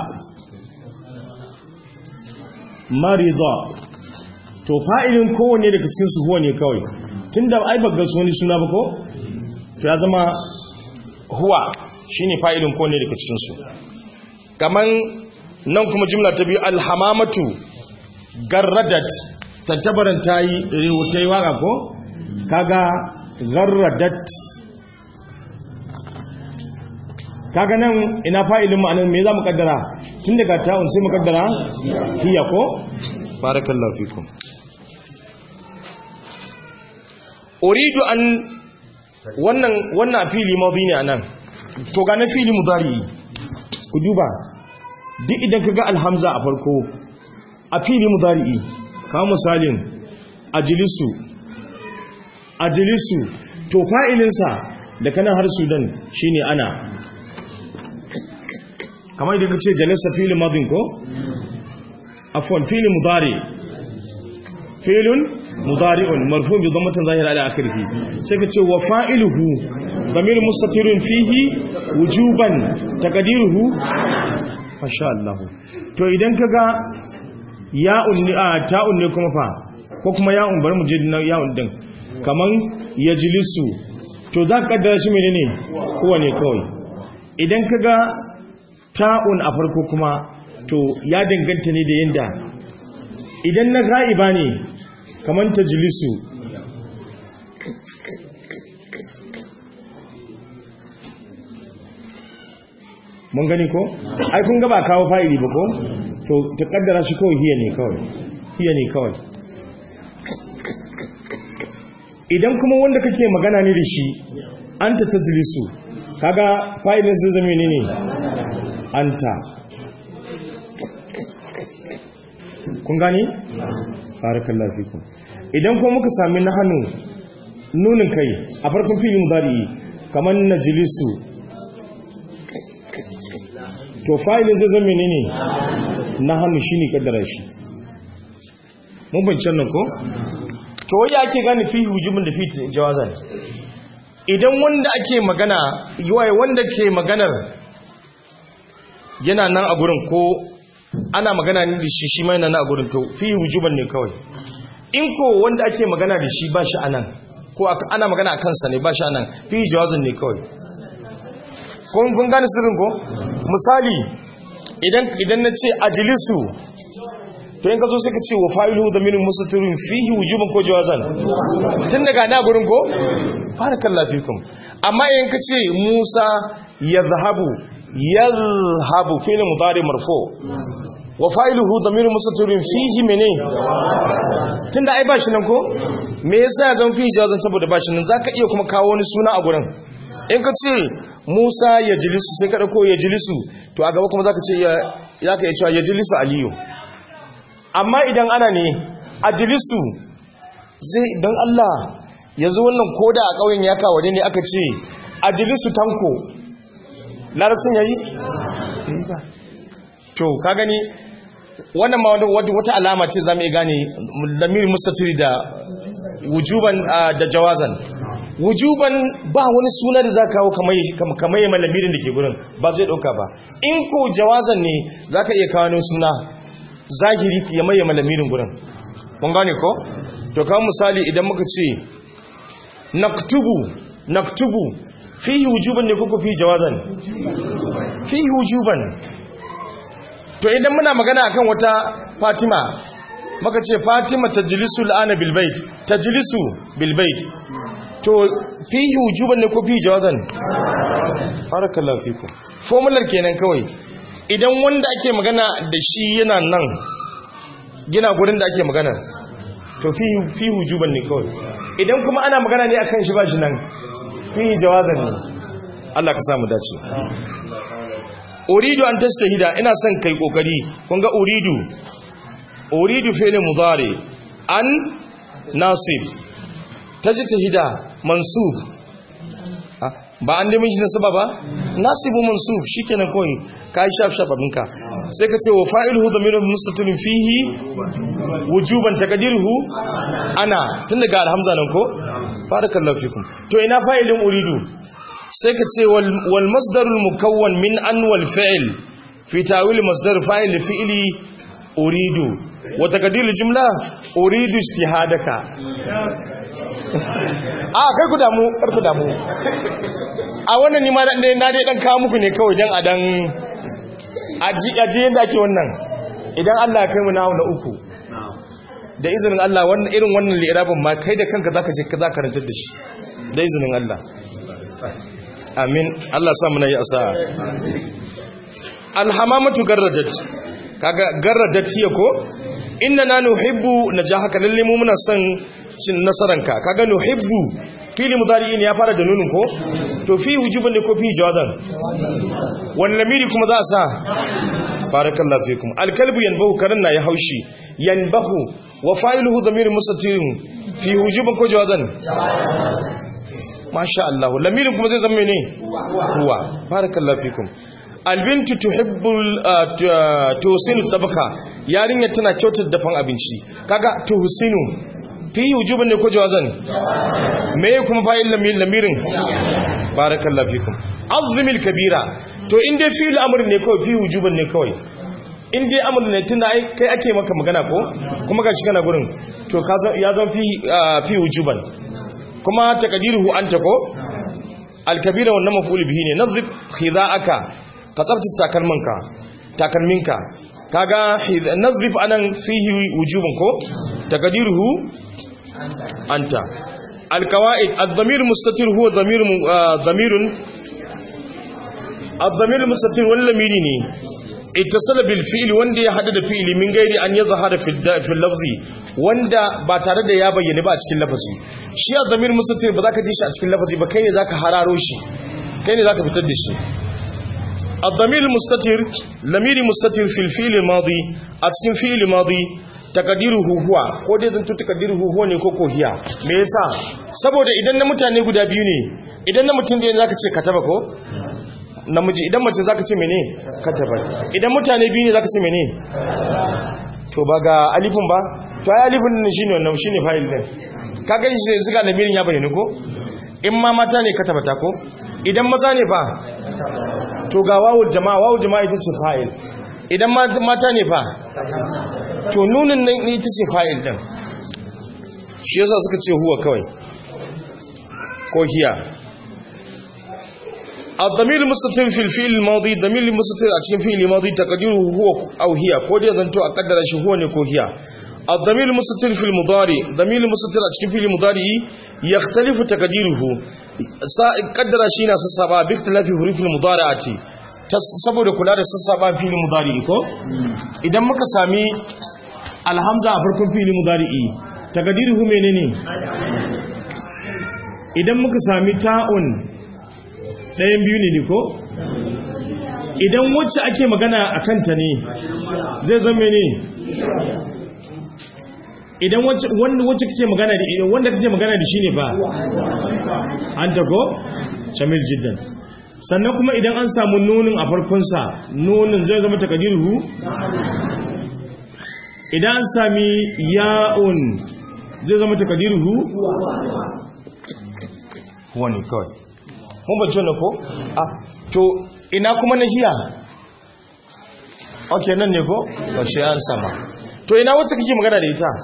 marida to fa'ilin kowane daga cikin su huwa ne kawai tunda ai bagga su wani suna ba ko to ya zama huwa shine fa'ilin kowane daga cikin su kaman nan kuma jimla ta biyu alhamamatu garradat tantabaran tayi rewutai waka ko kaga garradat kaga nan ina fa'ilin ma'anar me za mu kaddara tun daga ta'un sai mu kaddara hiya ko barakallahu fikum uridu an wannan wannan fili madhi ne anan to ga na fili mudari ku duba duk idan kaga alhamza a farko a fili mudari kawo misalin ajlisu ajlisu to fa'ilinsa da kana har sudan shine ana kamar idan kace jalasa fili madin ko afwan fili mudari filun mudari'un marfu bi dhammatin zahira ala akhirih sai kace wa fa'iluhu dhamir mustatirun fihi wujuban taqdiruhu masha Allah to idan kaga ya'un ni a ta'un ne kuma fa ko kuma ya'un bari mu je ya'un din kaman yajlisu to za ka kaddara shi menene kowa ne kawai idan kaga ta'un a farko kuma to ya danganta ne da yanda idan na ga'iba ne kamar ta jilisu mun gani ko? ai kun gaba kawo fa'ili ba ko? to ta kaddara shi kawai hiya ne kawai hiya ne kawai idan kuma wanda kake magana ne da shi an ta ta jilisu kaga fa'ilin zai zama ne ne anta kun gani? barakallahu fikum idan kuma muka sami na hannu nunin kai a farkon fili mudari kamar najlisu to fa'ilin zai zama ne na hannu shine kaddara shi mun bincin nan ko to wanda ake gane fi hujubin da fi jawazan idan wanda ake magana yiwaye wanda ke maganar yana nan a gurin ko ana magana ne da shi shi mai nan a gurin to fi wujuban ne kawai in ko wanda ake magana da shi ba shi anan ko ana magana a kansa ne ba shi anan fi jawazin ne kawai kun kun gane sirrin ko misali idan idan na ce ajlisu to in ka zo sai ka ce wa fa'ilu da min musatirun fihi wujuban ko jawazan tun daga na gurin ko barakallahu fikum amma in ka ce Musa yadhhabu yadhhabu fi'l mudari marfu wa fa'iluhu damirun mustatirun fihi mene tunda ai bashi nan ko me yasa ya zama fihi jawazan saboda bashi nan zaka iya kuma kawo wani suna a gurin in ka ce Musa ya jilisu sai ka dauko ya jilisu to a gaba kuma zaka ce ya zaka iya cewa ya jilisu Aliyu amma idan ana ne a jilisu zai dan Allah yanzu wannan koda a kauyen ya kawo ne aka ce a jilisu tanko larabcin yayi to ka gani wannan ma wata alama ce zamu iya gane lamir mustatiri da wujuban da jawazan wujuban ba wani suna da za kawo kamar yi malamirin da ke gurin ba zai ɗauka ba in ko jawazan ne za ka iya kawo wani suna zahiri ya maye malamirin gurin mun gane ko? to kawo misali idan muka ce naktubu naktubu fihi wujuban ne kuka fi jawazan fihi wujuban to idan muna magana akan wata fatima maka ce fatima tajlisu al'ana bil bait tajlisu bil bait to fihi wujuban ne ko fihi jawazan barakallahu fikum formular kenan kawai idan wanda ake magana da shi yana nan gina gurin da ake magana to fihi fihi wujuban ne kawai idan kuma ana magana ne akan shi ba shi nan fihi jawazan ne Allah ka samu dace uridu an tastahida ina son kai kokari kun ga uridu uridu fi'l mudari an nasib tajtahida mansub ba an dami shi nasaba ba nasibu mansub shikenan koi kai shaf shaf abinka sai ka ce wa fa'iluhu dhamirun mustatirun fihi wujuban taqdiruhu ana tun daga alhamza nan ko barakallahu fikum to ina fa'ilin uridu sai ka ce wal masdarul mukawwan min an wal fi'l fi ta'wil masdar fa'il fi'li uridu wa taqdir jumla uridu ijtihadaka a kai ku damu kar ku damu a wannan ni ma dan dai na dai dan kawo muku ne kawai dan a dan aji aji yanda ake wannan idan Allah ya kai mu nawo na uku da izinin Allah wannan irin wannan li'irabin ma kai da kanka zaka je ka zaka rantar da shi da izinin Allah amin Allah sa muna yi asa'a alhamamatu garradat kaga garradat hiya ko inna na nuhibbu najahaka lalle mu muna son cin nasaranka kaga nuhibbu fili mudari ne ya fara da nunin ko to fi wujuban ne ko fi jawazan wani lamiri kuma za a sa barakallahu fikum alkalbu yanbahu karan na ya haushi yanbahu wa fa'iluhu dhamir mustatirun fi wujuban ko jawazan masha Allah lamirin kuma zai zama ne ruwa barakallahu fikum albintu tuhibbul tuhsinu tabaka yarinya tana kyautar dafan abinci kaga tuhsinu fi wujuban ne ko jawazan me kuma fa'il lamirin barakallahu fikum azmil kabira to in dai fi'il amr ne kawai fi wujuban ne kawai in dai amr ne tunda kai ake maka magana ko kuma gashi kana gurin to ya zama fi fi wujuban kuma taqdiruhu anta ko al-kabira wannan maf'ul bihi ne nazib khida'aka ka tsaftace takalminka takalminka kaga nazif anan fihi wujubun ko taqdiruhu anta alqawaid ad-damir mustatir huwa damir damirun ad-damir mustatir wal lamiri ne ittasala bil fi'l wanda ya hada da fi'li min gairi an yadhhara fi fi lafzi wanda ba tare da ya bayyana ba a cikin lafazi shi ad-damir mustatir ba za ka ji shi a cikin lafazi ba kai ne zaka hararo shi kai ne zaka fitar da shi الضمير المستتر لمير مستتر في الفيل الماضي أتكين فيل الماضي تقديره هو ko dai zanto takaddiruhu huwa ne koko hiya me yasa saboda idan na mutane guda biyu ne idan na mutum ɗaya zaka ce kataba ko namiji idan mace zaka ce mene kataba idan mutane biyu ne zaka ce mene to ba ga alifin ba to ai alifin ne shine wannan shine fa'il din kaga shi sai zuga lamirin ya bayyana ko in ma mata ne katabata ko idan maza ne fa to ga wawul jama'a wawul jama'a ita ce fa'il idan mata ne fa to nunin nan ita ce fa'il din shi yasa suka ce huwa kawai ko hiya الضمير المستتر في الفعل الماضي الضمير المستتر a cikin fi'il madi taqdiruhu huwa aw hiya ko dai zanto a kaddara shi huwa ne ko hiya الضمير المستتر في المضارع ضمير المستتر a cikin fi'il mudari yakhtalifu taqdiruhu kaddara shi na sassaba bi ikhtilafi hurufil mudari'ati saboda kula da sassaba fi'il mudari ko idan muka sami alhamza a farkon fi'il mudari taqdiruhu menene idan muka sami ta'un ɗayan biyu ne ko idan wacce ake magana a kanta ne zai zama ne idan wacce kake magana da idan wanda kake magana da shi ne ba an tago shamil jiddan sannan kuma idan an samu nunin a farkonsa nunin zai zama takadiru idan an sami ya'un zai zama takadiru wani kawai mun bacci wannan ko? ah to ina kuma na hiya ok nan ne ko? ba shi an sama to ina wacce kake magana da ita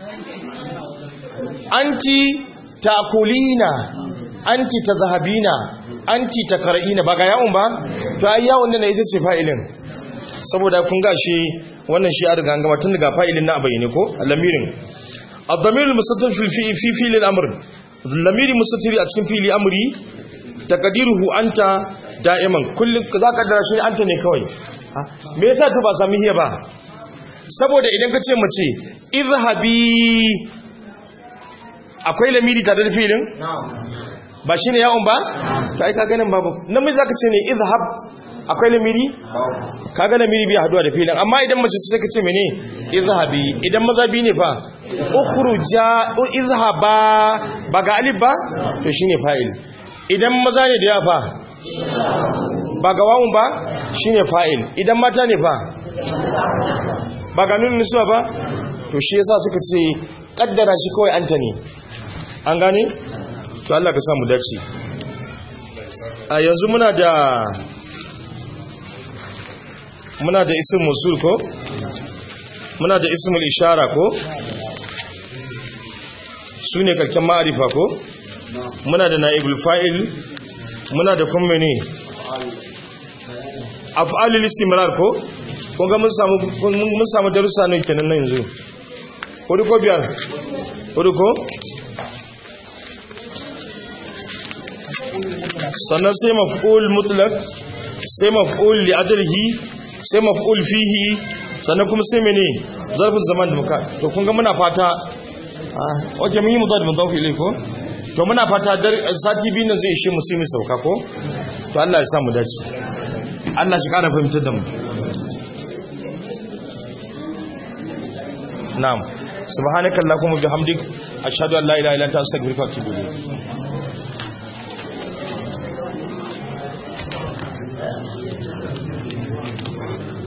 anti takulina anti tazhabina anti takra'ina ba ga yawon ba to ai yawon ne ita ce fa'ilin saboda kun ga shi wannan shi a riga an gama tun daga fa'ilin na bayyane ko lamirin ad-damir al-mustatir fi fi fi al-amr lamiri mustatiri a cikin fili amri takadiruhu anta da'iman kullum za ka dara shi anta ne kawai me yasa ta ba sami hiya ba saboda idan ka ce mace izhabi akwai lamiri tare da filin ba shine yawon ba ta aika ganin babu namiji zaka ce ne izhab akwai lamiri kaga lamiri bai haduwa da filin amma idan mace sai ka ce mene izhabi idan maza bi ne fa ukhruja izhaba ba ga alif ba to shine fa'il idan maza ne da yafa ba ga wawun ba shine fa'il idan mata ne fa ba ga nunin nisuwa ba to shi yasa suka ce kaddara shi kawai anta ne an gane to Allah ka samu dace a yanzu muna da muna da isim musul ko muna da ismul ishara ko su ne karken ma'arifa ko muna da na'ibul fa'il muna da kuma ne af'alul istimrar ko kun ga mun samu mun samu darussa ne kenan nan yanzu hudu ko biyar hudu ko sannan sai maf'ul mutlaq sai maf'ul li ajlihi sai maf'ul fihi sannan kuma sai mene zarfin zaman da muka to kun ga muna fata ah okay mun yi mudad mudaf ilai ko to muna fata dar sati biyu nan zai ishe mu sai mu sauka ko to Allah ya sa mu dace Allah shi kara fahimtar da mu na'am subhanakallahumma bihamdik ashhadu an la ilaha illa anta astaghfiruka wa atubu ilayk